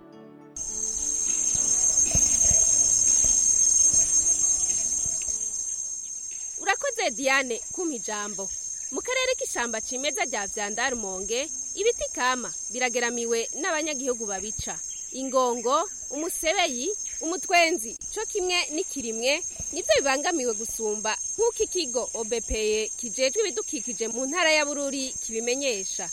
urakoze diane kumpa ijambo mu karere k'ishyamba cimeza rya vyandarumonge ibiti kama birageramiwe n'abanyagihugu babica ingongo umusebeyi umutwenzi co kimwe n'ikirimwe nivyo bibangamiwe gusumba nk'uko ikigo obepeye kijejwe ibidukikije mu ntara ya bururi kibimenyesha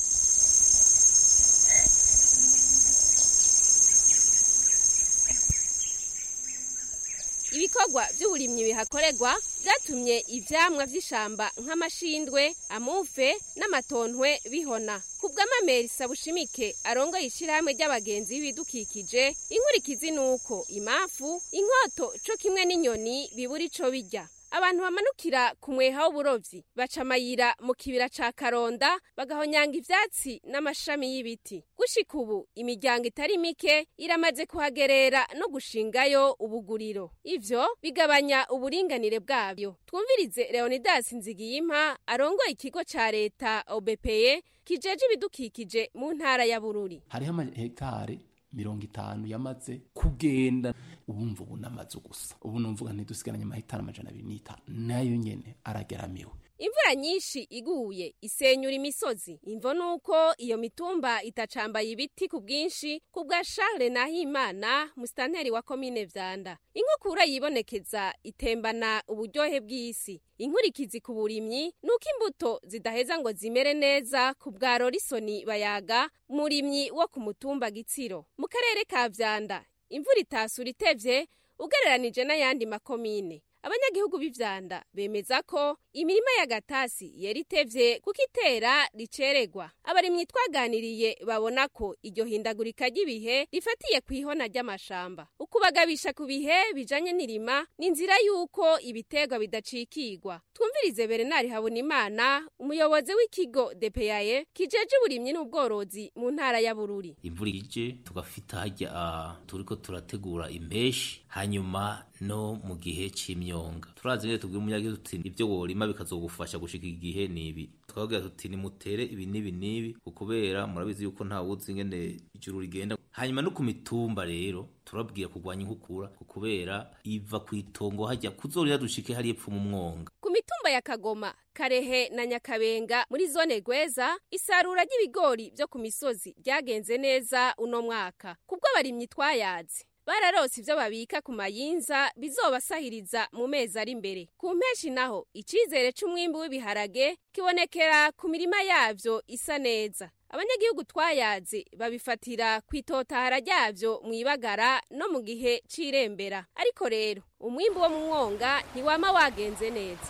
ibikorwa by'uburimyi bihakorerwa byatumye ivyamwa vy'ishamba nk'amashindwe amufe n'amatontwe bihona ku bw'amameri sabushimike arongoye ishirahamwe ry'abagenzi b'ibidukikije inkurikizi ni uko imafu inkoto co kimwe n'inyoni bibura ico birya abantu bamanukira ku mweha w'uburovyi baca amayira mu kibira ca karonda bagahonyanga ivyatsi n'amashami y'ibiti gushika ubu imiryango itari mike iramaze kuhagerera no gushingayo ubuguriro ivyo bigabanya uburinganire bwabyo twumvirize leonidas nzigiyimpa arongoye ikigo ca leta obepeye kijeje ibidukikije mu ntara ya bururi hariho amahegitare mirongo itanu yamaze kugenda ubumva ubu namaze gusa ubu numvuga ntidusigaranye amahitari amajana abiri n'itanu nayo nyene arageramiwe imvura nyinshi iguye isenyura imisozi imvo nuko iyo mitumba itacambaye ibiti ku bwinshi ku bwa Charles Nahimana musitanteri wa komine Vyanda inkukura yibonekeza itembana uburyohe bw'isi inkurikizi ku burimyi nuko imbuto zidaheza ngo zimere neza ku bwa Rorisoni bayaga murimyi wo ku mutumba Gitsiro mu karere ka Vyanda imvura itasura itevye ugereranije n'ayandi makomine abanyagihugu b'ivyanda bemeza ko imirima y'agatasi yari itevye kuko itera riceregwa abarimyi twaganiriye babona ko iryo hindagurika ry'ibihe rifatiye ku ihona ry'amashamba ukubagabisha ku bihe bijanye n'irima ni inzira y'uko ibiterwa bidacikigwa twumvirize berenari habonimana umuyobozi w'ikigo depeyaye kijeje uburimyi n'ubworozi mu ntara ya bururi imvura ije tugafita hajya uh, turiko turategura impeshi hanyuma no mu gihe c'imyonga turazi neza tubwira umunyagihugu tuti ibyo worima bikazogufasha gushika igihe nibi tukababwira tuti nimutere ibi n'ibi n'ibi kubera murabizi yuko nta wuzi ingene ijuru rigenda hanyuma no ku mitumba rero turabwira kurwanya inkukura kubera iva ku itongo hajya kuzorira dushike hari epfo mu mwonga ku mitumba ya kagoma karehe na nyakabenga muri zone rweza isarura ry'ibigori byo ku misozi ryagenze neza uno mwaka kubwo abarimyi twayazi bararose ivyo babika ku mayinza bizobasahiriza mu mezi ari imbere ku mpeshi naho icizere c'umwimbu w'ibiharage kibonekera ku mirima yavyo isa neza abanyagihugu twayaze babifatira ku itotahara ryavyo mw'ibagara no mu gihe c'irembera ariko rero umwimbu wo mu mwonga ntiwama wagenze neza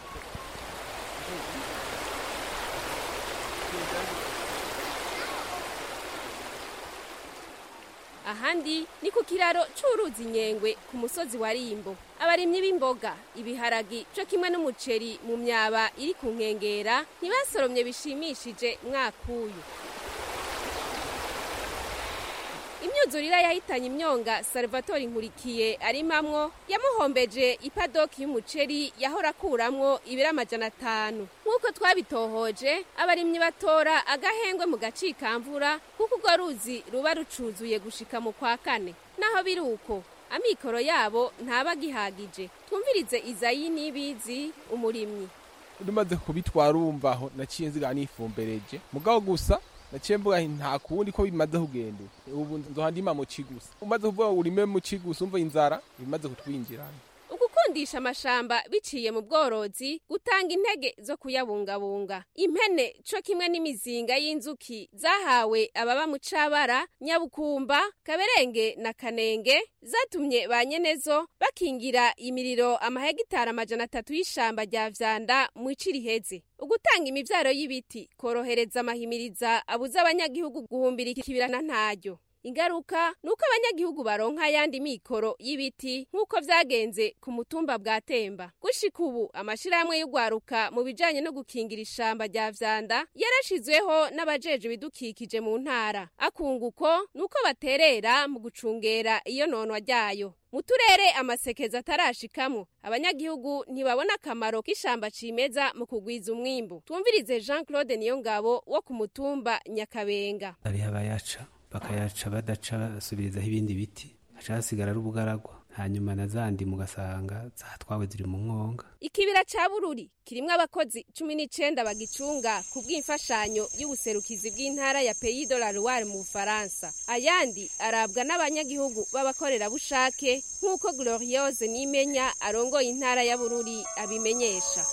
ahandi ni ku kiraro c'uruzi nyengwe ku musozi wa rimbo abarimyi b'imboga ibiharagi co kimwe n'umuceri mu myaba iri ku nkengera ntibasoromye bishimishije mwak'uyu imyuzurira yahitanye imyonga salvatore nkurikiye arimamwo yamuhombeje ipadoki y'umuceri yahora akuramwo ibiro amajana atanu nk'uko twabitohoje abarimyi batora agahengwe mu gacikamvura kuko urwo ruzi ruba rucuzuye gushika mu kwa kane naho biri uko amikoro yabo ntaba agihagije twumvirize izayi n'ibizi umurimyi rumaze kubitwara urumvaho naciye nziga nifumbereje mugabo gusa naciye mvuga nta kundi ko bimaze kugenda ubu nzoha ndima mu gusa umaze kuvuga urime mu gusa umva inzara bimaze kutwinjirana ugukundisha amashamba biciye mu bworozi gutanga intege zo kuyabungabunga impene co kimwe n'imizinga y'inzuki zahawe ababa mu cabara nyabukumba kaberenge na kanenge zatumye ba nyenezo bakingira imiriro amahegitari amajana atatu y'ishamba rya vyanda mu ici riheze ugutanga imivyaro y'ibiti korohereza amahimiriza abuza abanyagihugu guhumbira ikibirana ntaryo ingaruka ni uko abanyagihugu baronka ayandi mikoro y'ibiti nk'uko vyagenze ku mutumba bwa temba gushika ubu amashirahamwe y'ugwaruka mu bijanye no gukingira ishamba rya vyanda yarashizweho n'abajeje ibidukikije mu ntara akunguko ni uko baterera mu gucungera iyo nonwa ryayo mu turere amasekeza atarashikamwo abanyagihugu ntibabona akamaro k'ishamba cimeza mu kugwiza umwimbu twumvirize jean claude niyongabo wo ku mutumba nyakabenga hariho abayaca bakayaca badaca basubirizaho ibindi biti haca hasigara ari ubugaragwa hanyuma na zandi mugasanga zatwawe ziri mu mwonga ikibira ca bururi kirimwo abakozi cumi n'icenda bagicunga ku bw'imfashanyo y'ubuserukizi bw'intara ya pays de la loire mu bufaransa ayandi arabwa n'abanyagihugu b'abakorerabushake nk'uko gloriose nimenya arongoye intara ya bururi abimenyesha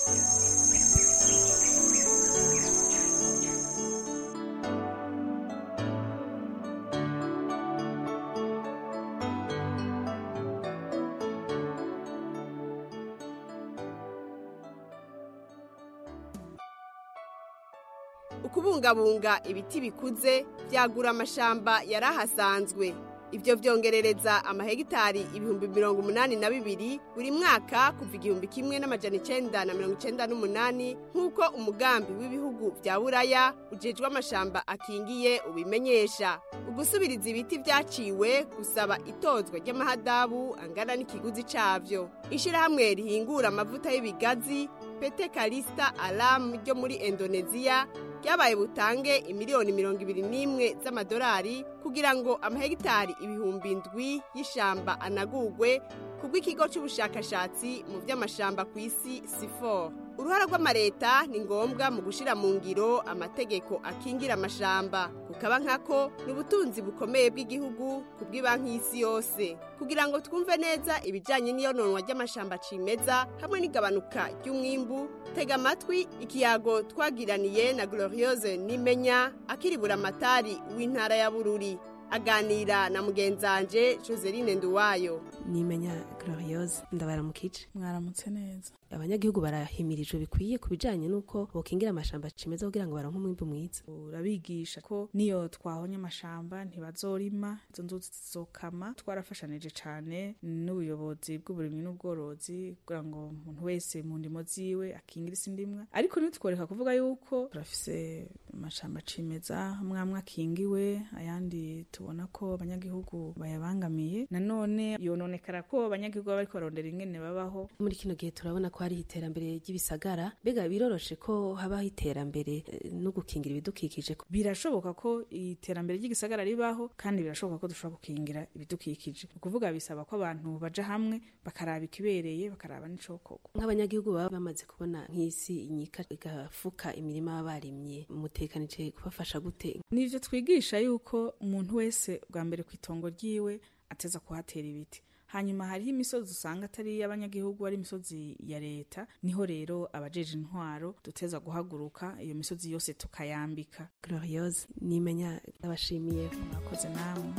ukubungabunga ibiti bikuze byagura amashamba yari ahasanzwe ibyo byongerereza amahegitari ibihumbi mirongo umunani na bibiri buri mwaka kuva igihumbi kimwe n'amajana icenda na mirongo icenda n'umunani nk'uko umugambi w'ibihugu bya buraya ujejwe amashamba akingiye ubimenyesha ugusubiriza ibiti byaciwe gusaba itozwa ry'amahadabu angana n'ikiguzi cabyo ishirahamwe rihingura amavuta y'ibigazi pete karisita alamu ryo muri indoneziya ryabaye butange imiliyoni mirongo ibiri n'imwe z'amadolari kugira ngo amahegitari ibihumbi ndwi y'ishamba anagugwe kubw'ikigo cy'ubushakashatsi mu by'amashamba ku isi sifor uruhara rw'amareta ni ngombwa mu gushyira mu ngiro amategeko akingira amashamba kukaba nkako ni ubutunzi bukomeye bw'igihugu ku bw'ibanki y'isi yose kugira ngo twumve neza ibijyanye n'iyononwa ry'amashamba cimeza hamwe n'igabanuka ry'umwimbu tega amatwi ikiyago twagiraniye na gloriose nimenya akiribura amatari w'intara ya bururi aganira na mugenzanje joseline nduwayo nimenya gloriose ndabaramukije mwaramutse neza abanyagihugu barahimirijwe bikwiye ku bijanye n'uko bokingira amashamba cimeza kugira ngo baronke umwimbu mwiza urabigisha ko niyo twahonye amashamba ntibazorima izo nzuzi zizokama twarafashanije cane n'ubuyobozi bw'uburimyi n'ubworozi kugira ngo umuntu wese mu ndimo ziwe akingire isi ndimwa ariko ntitworeka kuvuga yuko turafise amashamba cimeza amwe amwe akingiwe ayandi tubona ko abanyagihugu bayabangamiye nanone yononekara ko abanyagihugu baba bariko barondera ingene babaho muri kino gihe turabona ko hari iterambere ry'ibisagara mbega biroroshe ko habaho iterambere eh, no gukingira ibidukikije birashoboka ko iterambere ry'igisagara ribaho kandi birashoboka ko dushobora gukingira ibidukikije ni ukuvuga bisaba ko abantu baja hamwe bakaraba ikibereye bakaraba n'icokorwa nk'abanyagihugu baba bamaze kubona nk'isi inyika igafuka imirima baba barimye mutekanije kubafasha gute nivyo twigisha yuko umuntu wese bwa mbere ku itongo ryiwe ateza kuhatera ibiti hanyuma hariho imisozi usanga atari iy'abanyagihugu ari imisozi ya leta niho rero abajeje intwaro duteza guhaguruka iyo misozi yose tukayambika gloriose nimenya ndabashimiye mwakoze namwe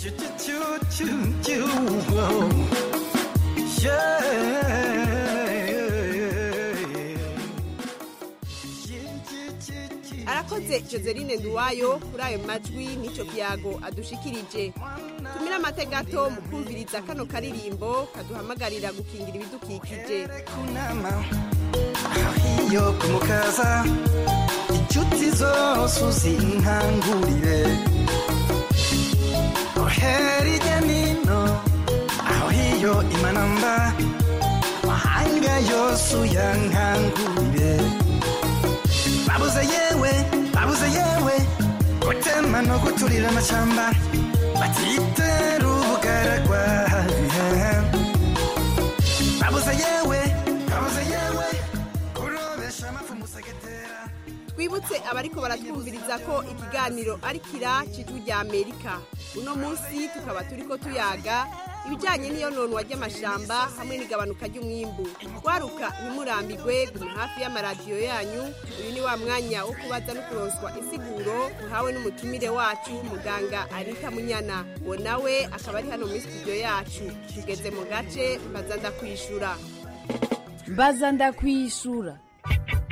arakoze joseline nduwayo kuri ayo majwi n'icyo kiyago adushikirije tumire amate gato mu kumviriza kano karirimbo kaduhamagarira gukingira ibidukikije iyo kumukaza inshuti zose uzinkangurire ohera ijya nino aho hiyo imanamba mahanga yose uyankangurire babuze yewe babuze yewe gutema no guturira amashyamba batitera ubugaragwa babuze yewe babuze yewe kurobesha amafu musegetera twibutse abariko baratwumviriza ko ikiganiro ari kira cy'ijwi rya amerika uno munsi tukaba turiko tuyaga ibijyanye n'iyononwa ry'amashamba hamwe n'igabanuka ry'umwimbu waruka ntimurambigwe guma hafi y'amaradiyo yanyu uyu ni wa mwanya wo kubaza no kuronswa insiguro muhawe n'umutumire wacu muganga arita munyana uwo nawe akaba ari hano muri studio yacu tugeze mu gace mbaza ndakwishura mbaza ndakwishura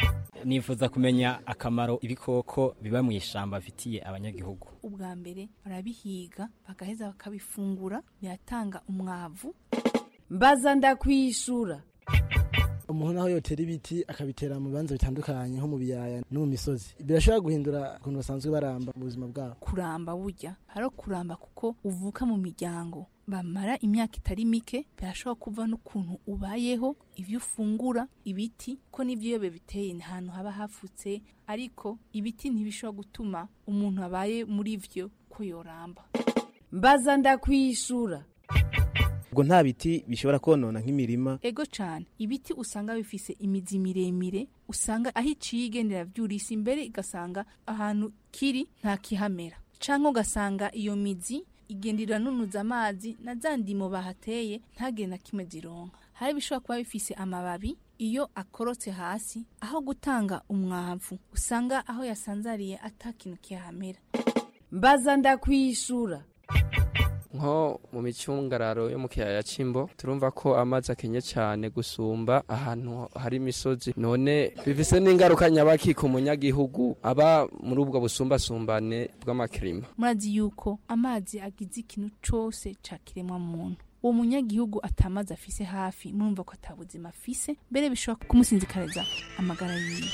nifuza kumenya akamaro ibikoko biba mu ishamba bifitiye abanyagihugu ubwa mbere barabihiga bagaheza bakabifungura biratanga umwavu mbaza ndakwishura umuntu aho yotera ibiti akabitera mu bibanza bitandukanye nko mu biyaya no mu misozi birashobora guhindura ukuntu basanzwe baramba mu buzima bwabo kuramba burya hari kuramba kuko uvuka mu miryango bamara imyaka itari mike birashobora kuva n'ukuntu ubayeho ibyo ufungura ibiti ko n'ibyo iyo biteye ni ahantu haba hafutse ariko ibiti ntibishobora gutuma umuntu abaye muri byo ko yoramba mbaza ndakwishura ubwo nta biti bishobora konona nk'imirima ego cyane ibiti usanga bifise imizi miremire usanga aho iciye igendera byurisa imbere igasanga ahantu kiri nta kihamera cyangwa ugasanga iyo mizi igenda iranunuza amazi na za ndimo bahateye ntagire na kimwe zironka hari ibishobora kuba bifise amababi iyo akorotse hasi aho gutanga umwavu usanga aho yasanzariye atakintu kihamera mbaza ndakwishura nko mu micungararo yo mu kiyaya c'imbo turumva ko amazi akenye cyane gusumba ahantu hari imisozi none bifise n'ingaruka nyabaki ku munyagihugu aba muri ubwo busumbasumbane bw'amakirima murazi yuko amazi agize ikintu cose ca kiremwa muntu uwo munyagihugu atamazi afise hafi murumva ko atabuzima afise mbere bishobora kumusinzikariza amagara yiwe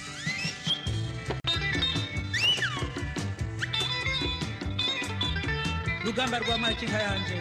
rugamba rwa makinka yanje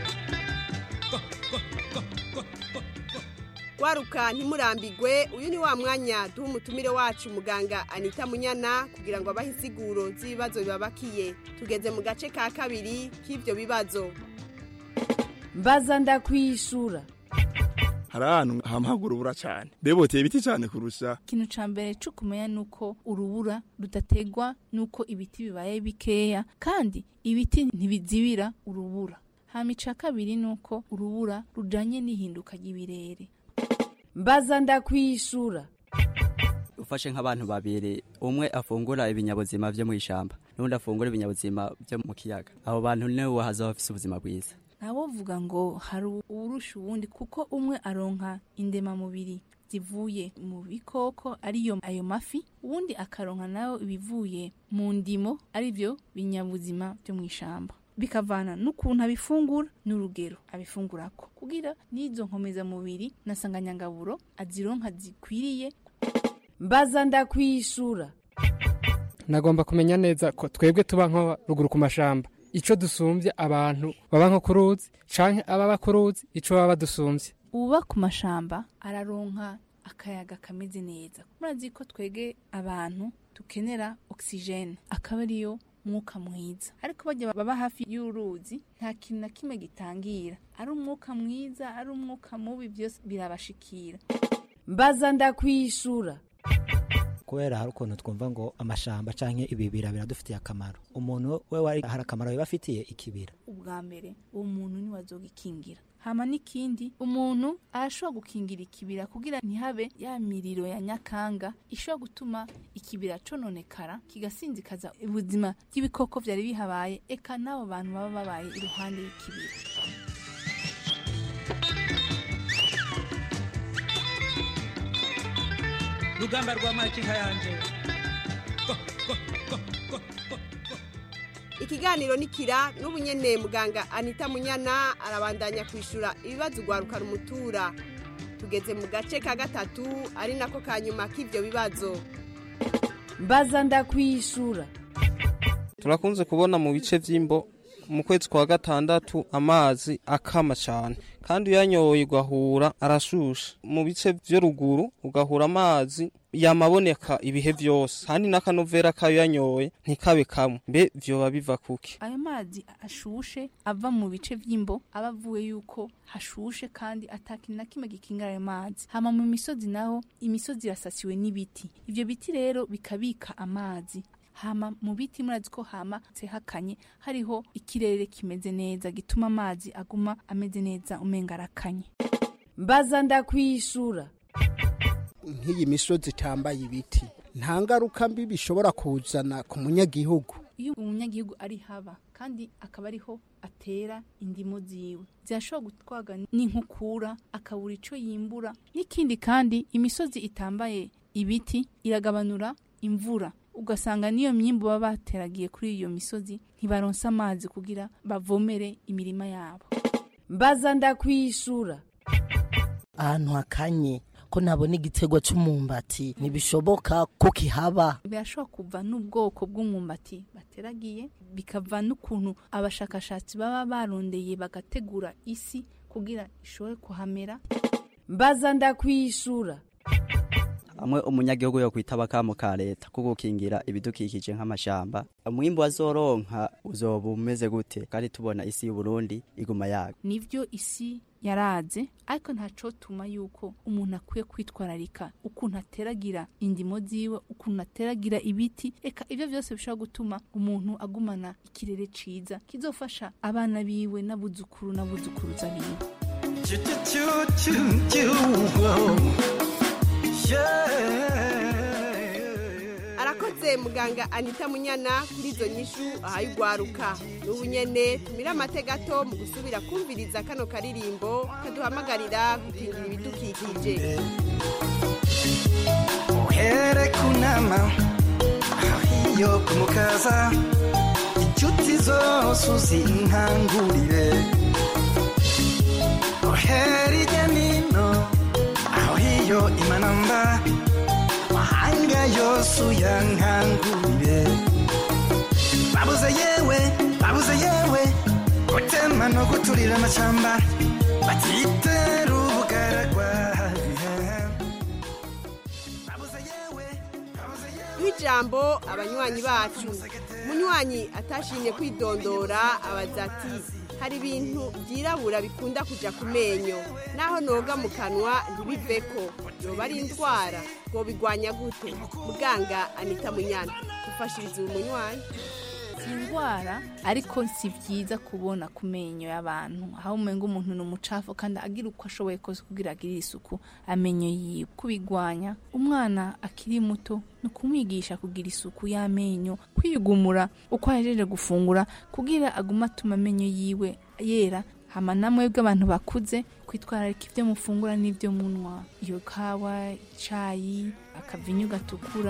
waruka ntimurambigwe uyu ni wa mwanya duha umutumire wacu muganga anita munyana kugira ngo abahe insiguro z'ibibazo bibabakiye tugeze mu gace ka kabiri k'ibyo bibazo mbaza ndakwishura hari ahantu hamahagura urubura cyane beboteye ibiti cyane kurusha ikintu ca mbere co kumenya nuko urubura rudategwa nuko ibiti bibaye bikeya kandi ibiti ntibizibira urubura hama ica kabiri nuko urubura rujanye n'ihinduka ry'ibirere mbaza ndakwishura ufashe nk'abantu babiri umwe afungura ibinyabuzima vyo mu ishamba n'undi afungura ibinyabuzima vyo mu kiyaga abo bantu niwe wahaza bafise ubuzima bwiza ntawovuga ngo hari uwurusha uwundi kuko umwe aronka indemamubiri zivuye mu bikoko ariyo ayo mafi uwundi akaronka nayo ibivuye mu ndimo arivyo binyabuzima byo mu ishamba bikavana n'ukuntu abifungura n'urugero abifungurako kugira n'izo nkomezamubiri na sanganyangaburo azironka zikwiriye mbaza ndakwishura nagomba kumenya neza ko twebwe tuba nko ruguru ku mashamba ico dusumbye abantu baba nko ku ruzi canke ababa ku ruzi ico baba badusumbye uba ku mashamba araronka akayaga kameze neza murazi ko twege abantu dukenera oxygene akaba ariyo mwuka mwiza ariko bajya baba hafi y'uruzi nta kintu na kimwe gitangira ari umwuka mwiza ari umwuka mubi byose birabashikira mbaza ndakwishura kubera hari ukuntu twumva ngo amashamba canke ibibira biradufitiye akamaro umuntu we wari hari akamaro biba afitiye ikibira ubwa mbere uwo muntu niwe azogikingira hama n'ikindi umuntu arashobora gukingira ikibira kugira ntihabe ya miriro ya nyakanga ishobora gutuma ikibira cononekara kigasinzikaza ubuzima bw'ibikoko vyari bihabaye eka n'abo bantu baba babaye iruhande y'ikibira rugamba rwa makinka yanje ikiganiro nikira n'ubu nyene muganga anita munyana arabandanya kwishura ibibazo ugwarukana umutura tugeze mu gace ka gatatu ari nako ka nyuma k'ivyo bibazo mbaza ndakwishura turakunze kubona mu bice vy'imbo mu kwezi kwa gatandatu amazi akama cyane kandi uyanyoye ugahura arashusha mu bice vyo ruguru ugahura amazi yamaboneka ibihe vyose kandi n'akanovera kayo yanyoye ntikabe kamwe mbe vyoba biva kuki ayo mazi ashushe ava mu bice vy'imbo aba avuye yuko hashushe kandi atakintu na kimwe gikingira ayo mazi hama mu misozi naho imisozi irasasiwe n'ibiti ivyo biti rero bikabika amazi hama mu biti murazi ko hama hakanye hariho ikirere kimeze neza gituma amazi aguma ameze neza umenga arakanye mbaza ndakwishura nk'iyi misozi itambaye ibiti nta ngaruka mbi bishobora kuzana ku munyagihugu iyo umunyagihugu ari haba kandi akaba ariho atera indimo ziwe zirashobora gutwaga n'inkukura akabura ico yimbura n'ikindi kandi imisozi itambaye ibiti iragabanura imvura ugasanga n'iyo myimbu baba bateragiye kuri iyo misozi ntibaronsa amazi kugira bavomere imirima yabo mbaza ndakwishura ahantu hakanye ko nabona igitego cy'umumbati ntibishoboka ko kihaba birashobora kuva n'ubwoko bw'umwumbati bateragiye bikava n'ukuntu abashakashatsi baba barondeye bagategura isi kugira ishobore kuhamera mbaza ndakwishura amwe umunyagihugu yo kwitaba akamo ka leta ko gukingira ibidukikije nk'amashamba umwimbu wazoronka uzoba umeze gute kandi tubona isi y'uburundi iguma yaga nivyo isi yaraze ariko ntaco tuma yuko umuntu akwiye kwitwararika ukuntu ateragira indimo ziwe ukuntu ateragira ibiti eka ivyo vyose bishobora gutuma umuntu agumana ikirere ciza kizofasha abana biwe n'abuzukuru n'abuzukuruza biwe arakoze muganga anita munyana kuri izo nyishu ahaye ugwaruka n'ubu nyene tumire amate gato mu gusubira kumviriza kano karirimbo kaduhamagarira gukingira ibidukikije uhere kunama iyo kumukaza inshuti zose uzinkangurire uhere irya nino aho hiyo imanamba mahanga yose uyankangurire babuze yewe babuze yewe gutema no guturira amacamba batitera ubugaragwa ijambo abanywanyi bacu munywanyi atashimye kwidondora abaza ati hari ibintu byirabura bikunda kujya ku menyo naho noga mu kanwa ntibiveko yoba ari indwara ngo bigwanya gute muganga anita munyana dufashiriza uyu munywanyi si indwara ariko si byiza kubona ku menyo y'abantu aho umenga umuntu ni umucafu kandi agira uko ashoboye kose kugira agirire isuku amenyo yiwe kubigwanya umwana akiri muto ni ukumwigisha kugira isuku y'amenyo kwigumura uko ahejeje gufungura kugira agume atuma amenyo yiwe yera hama namwe bw'abantu bakuze kwitwararika ibyo mufungura n'ibyo munwa iyo kawa icayi akavinyu gatukura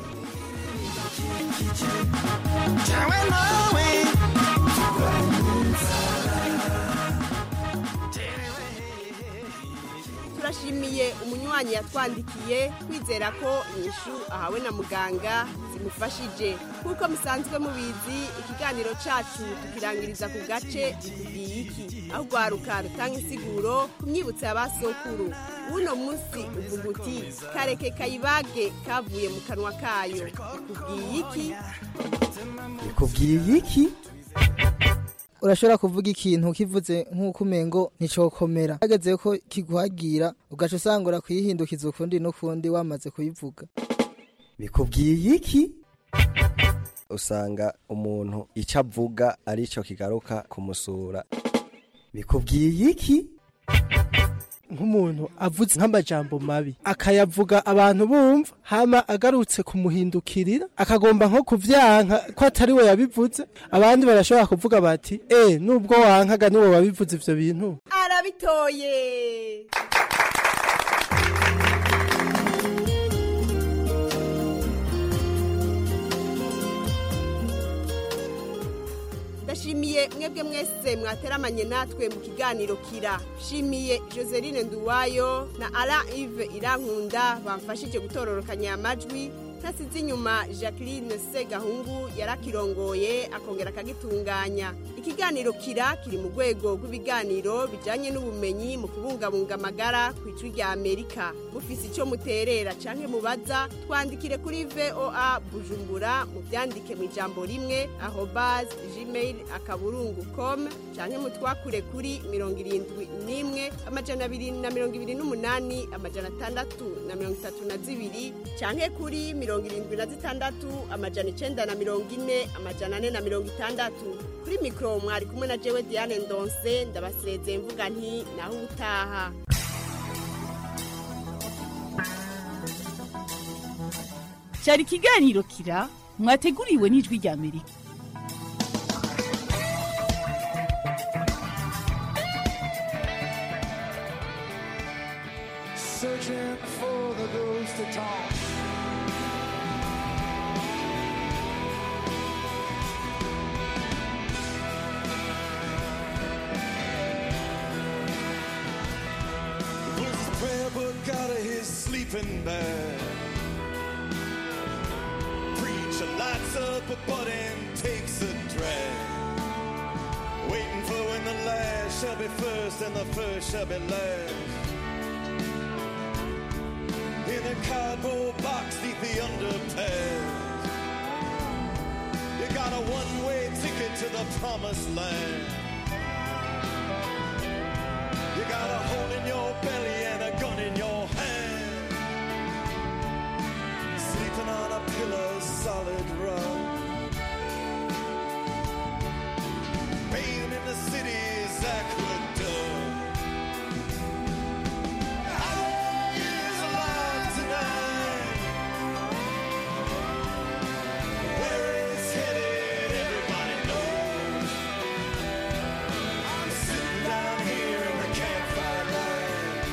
Jawe nawe turashimiye umunywanyi yatwandikiye kwizera ko inyishu ahawe na muganga zimufashije nk'uko musanzwe mubizi ikiganiro cacu tukirangiriza ku gace bikubwiye iki aho urwaruka rutanga insiguro ku myibutso ya basokuru uno munsi uvuga uti kareke kayibage kavuye mu kanwa kayo bikubwiye iki bikubwiye iki urashobora kuvuga ikintu kivuze nk'uko umengo nticokomera hageze ko kiguhagira ugaca usangura kuyihindukiza ukundi n'ukundi wamaze kuyivuga bikubwiye iki usanga umuntu icyo avuga ari cyo kigaruka kumusura bikubwiye iki nk'umuntu avuze nk'amajambo mabi akayavuga abantu bumva hama agarutse kumuhindukirira akagomba nko kuvyanka ko atari we yabivuze abandi barashobora kuvuga bati eh nubwo wankaga niwe wabivuze ivyo bintu arabitoye ndashimiye mwebwe mwese mwateramanye natwe mu kiganiro kira shimiye joseline nduwayo na ara ive irankunda bamfashije gutororokanya amajwi ntasize inyuma jacqueline segahungu yarakirongoye akongera akagitunganya ikiganiro kira kiri mu rwego rw'ibiganiro bijyanye n'ubumenyi mu kubungabunga amagara ku icwi rya amerika mufise icyo muterera cyangwa mubaza twandikire kuri voa bujumbura mubyandike mu ijambo rimwe aho bazi gmail akaburungu com cyangwa mutwakure kuri mirongo irindwi n'imwe amajana abiri na mirongo ibiri n'umunani amajana atandatu na mirongo itatu na zibiri cyangwa kuri mirongo irindwi na zitandatu amajana icenda na mirongo ine amajana ane na mirongo itandatu kuri mikoro mwari kumwe na jewe diane ndonse ndabasezeye mvuga nti naho ubutaha cyari ikiganiro kira mwateguriwe n'ijwi rya amerika searching for the ghost of Tom. He pulls his prayer book out of his sleeping bag. Preacher lights up a butt and takes a drag. Waiting for when the last shall be first and the first shall be last. In a cardboard box neath the underpass. You got a one-way ticket to the promised land. You got a hole in your belly and a gun in your hand. Sleeping on a pillow, solid rock. Bathed in the city's aqueduct. How is alive tonight? Where it's headed, everybody knows. I'm sitting down here in the campfire light.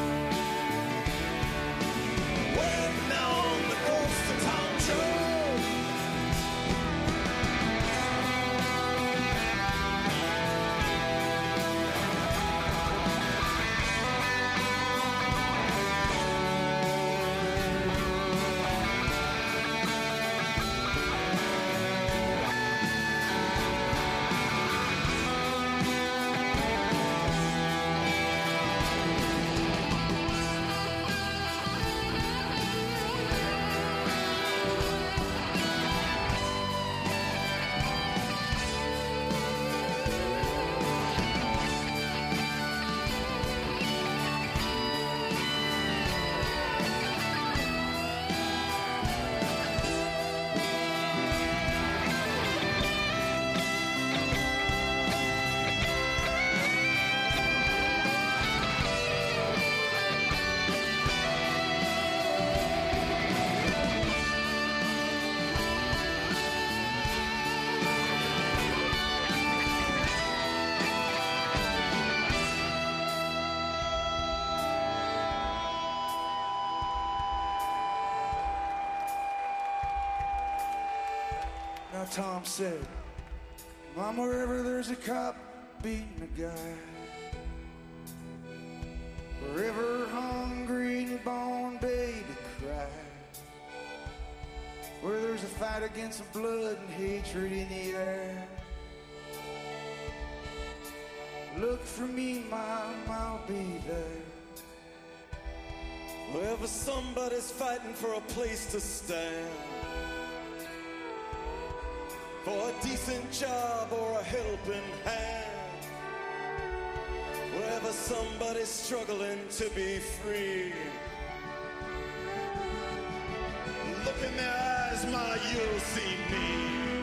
Waiting on the ghost of Tom Jones. Now Tom said, Mom, wherever there's a cop beating a guy, wherever hungry newborn baby cry, where there's a fight against the blood and hatred in the air, look for me, Mom, I'll be there. Wherever somebody's fighting for a place to stand, for a decent job or a helping hand, wherever somebody's struggling to be free. Look in their eyes, ma, you'll see me.